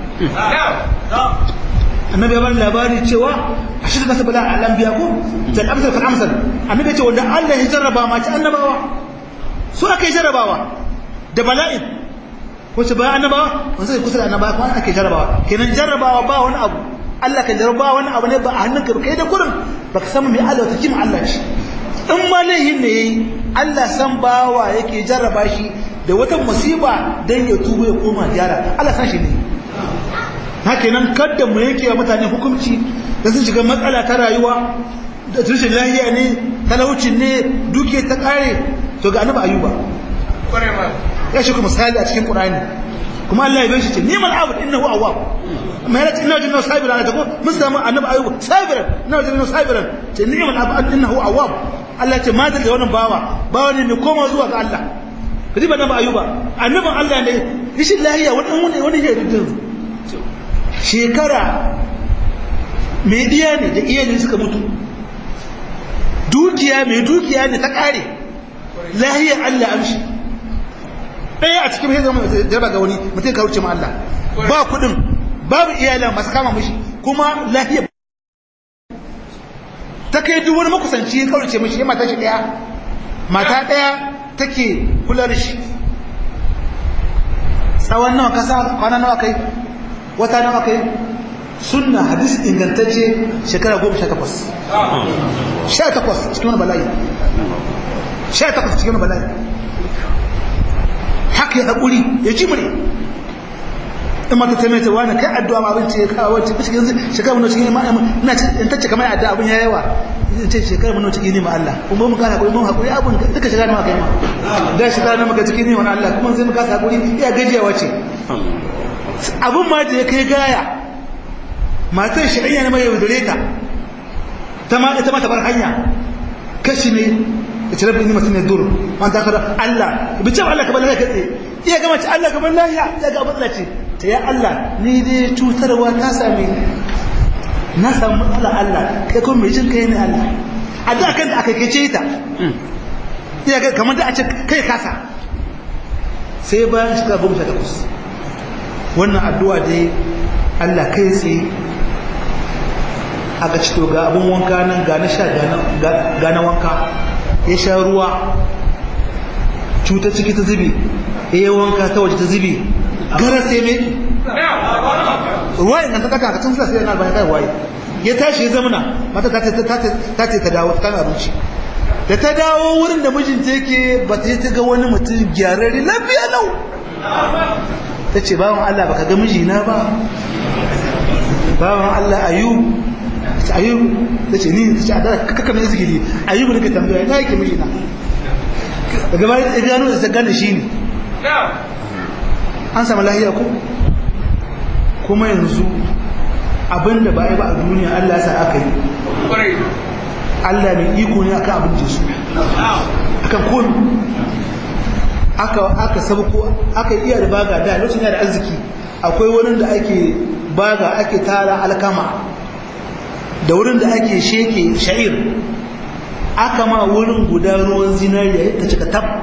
annabi ya bani labari cewa a shi da bala a lambiya ko tal amsal fal amsal annabi ya ce wanda Allah ya jarraba ma ci annabawa su aka yi jarrabawa da bala'in wace bayan annabawa wanda sai kusa da annabawa kuma ake jarrabawa kenan jarrabawa ba wani abu Allah kan jarraba wani abu ne ba a hannunka ba kai da kurin baka san me Allah ta kima Allah shi in ma laihin ne yayi Allah san bawa yake jarraba shi da wata musiba dan ya tuba ya koma gyara Allah san shi ne haka nan kada mu yake wa mutane hukunci da sun shiga matsala ta rayuwa da tushen lahiya ne talaucin ne duke ta kare to ga annabi ayuba ya shi kuma misali a cikin qur'ani kuma Allah ya bashi ce ni'mal abd innahu awwab amma yana inna jinna sabiran ta ko mun samu annabi ayuba sabiran inna jinna sabiran ce ni'mal abd innahu awwab Allah ce ma da wannan bawa bawa ne mai koma zuwa ga Allah kaji ba annabi ayuba annabin Allah ne rishin lahiya wani wani ya ridin shekara mai diya ne da iyalin suka mutu dukiya mai dukiya ne ta kare lahiyar Allah amshi ɗaya a cikin hezama jarba ga wani mutum ka wuce ma Allah ba kudin babu iyalan masu kama mushi kuma lahiyar ta kai duk wani makusanci ya kaurace mishi ya mata shi ɗaya mata ɗaya take kula da shi tsawon nawa kasa kwana nawa kai wata nawa kai sunna hadis ingantacce shekara goma sha takwas sha takwas cikin wani bala'i sha takwas cikin wani bala'i haka ya haƙuri ya ji mure in mata ta maita wani kai addu'a ma abinci ya kawo wacce cikin yanzu shekara mana cikin ina in tacce kamar addu'a abin ya yawa in ce shekara mana cikin nema Allah kuma mu kana haƙuri mun haƙuri abin duka shekara nawa kai ma da shekara nawa maka cikin nema Allah kuma sai mu kasa haƙuri iya gajiyawa ce abin ma da ya kai gaya matar shi ɗanya na mai yaudare ta ta ma ita ma ta bar hanya kashi ne da ce rabin mutum ne dur man ta kada Allah bi ce Allah kamar lafiya katse iya gama ce Allah kamar lafiya ya ga matsala ce ta ya Allah ni dai cutarwa ta same ni na samu matsala Allah kai kuma mai jin kai ne Allah a da kan da aka kace ta iya ga kamar da a ce kai kasa sai bayan shiga goma sha takwas wannan addu'a dai Allah kai tsaye aka ci to ga abin wanka nan ga na sha ga na wanka ya sha ruwa cuta ciki ta zubi ya yi wanka ta waje ta zubi gara sai mai ruwa yin ta kaka tun sa sai yana bayan kai waye ya tashi ya zamana mata ta ce ta dawo ta kan abinci da ta dawo wurin da mijinta yake ba ta yi ta ga wani mutum gyararri lafiya lau ta ce bawan Allah baka ga mijina ba bawan Allah ayub ta ayub ta ce ni ta ce a da kaka mai zikiri ayub ne ka tambaya ina yake mijina daga bayan ta gano da ta gane shi ne an samu lahiya ko kuma yanzu abinda ba yi ba a duniya Allah sa aka yi Allah mai iko ne akan abin jesu akan komi aka aka sabko aka iya da baga da lokacin da arziki akwai wurin da ake baga ake tara alkama da wurin da ake sheke sha'ir aka ma wurin guda ruwan zinariya ta cika tab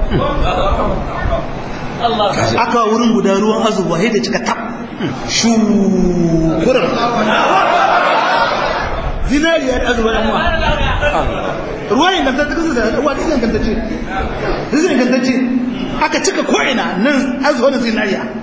aka wurin guda ruwan azuba da cika tab shukuran zinariya da azuba ɗan wa ruwan ingantacce kasu da ruwa da ingantacce zai ingantacce aka cika ko'ina nan azuba da zinariya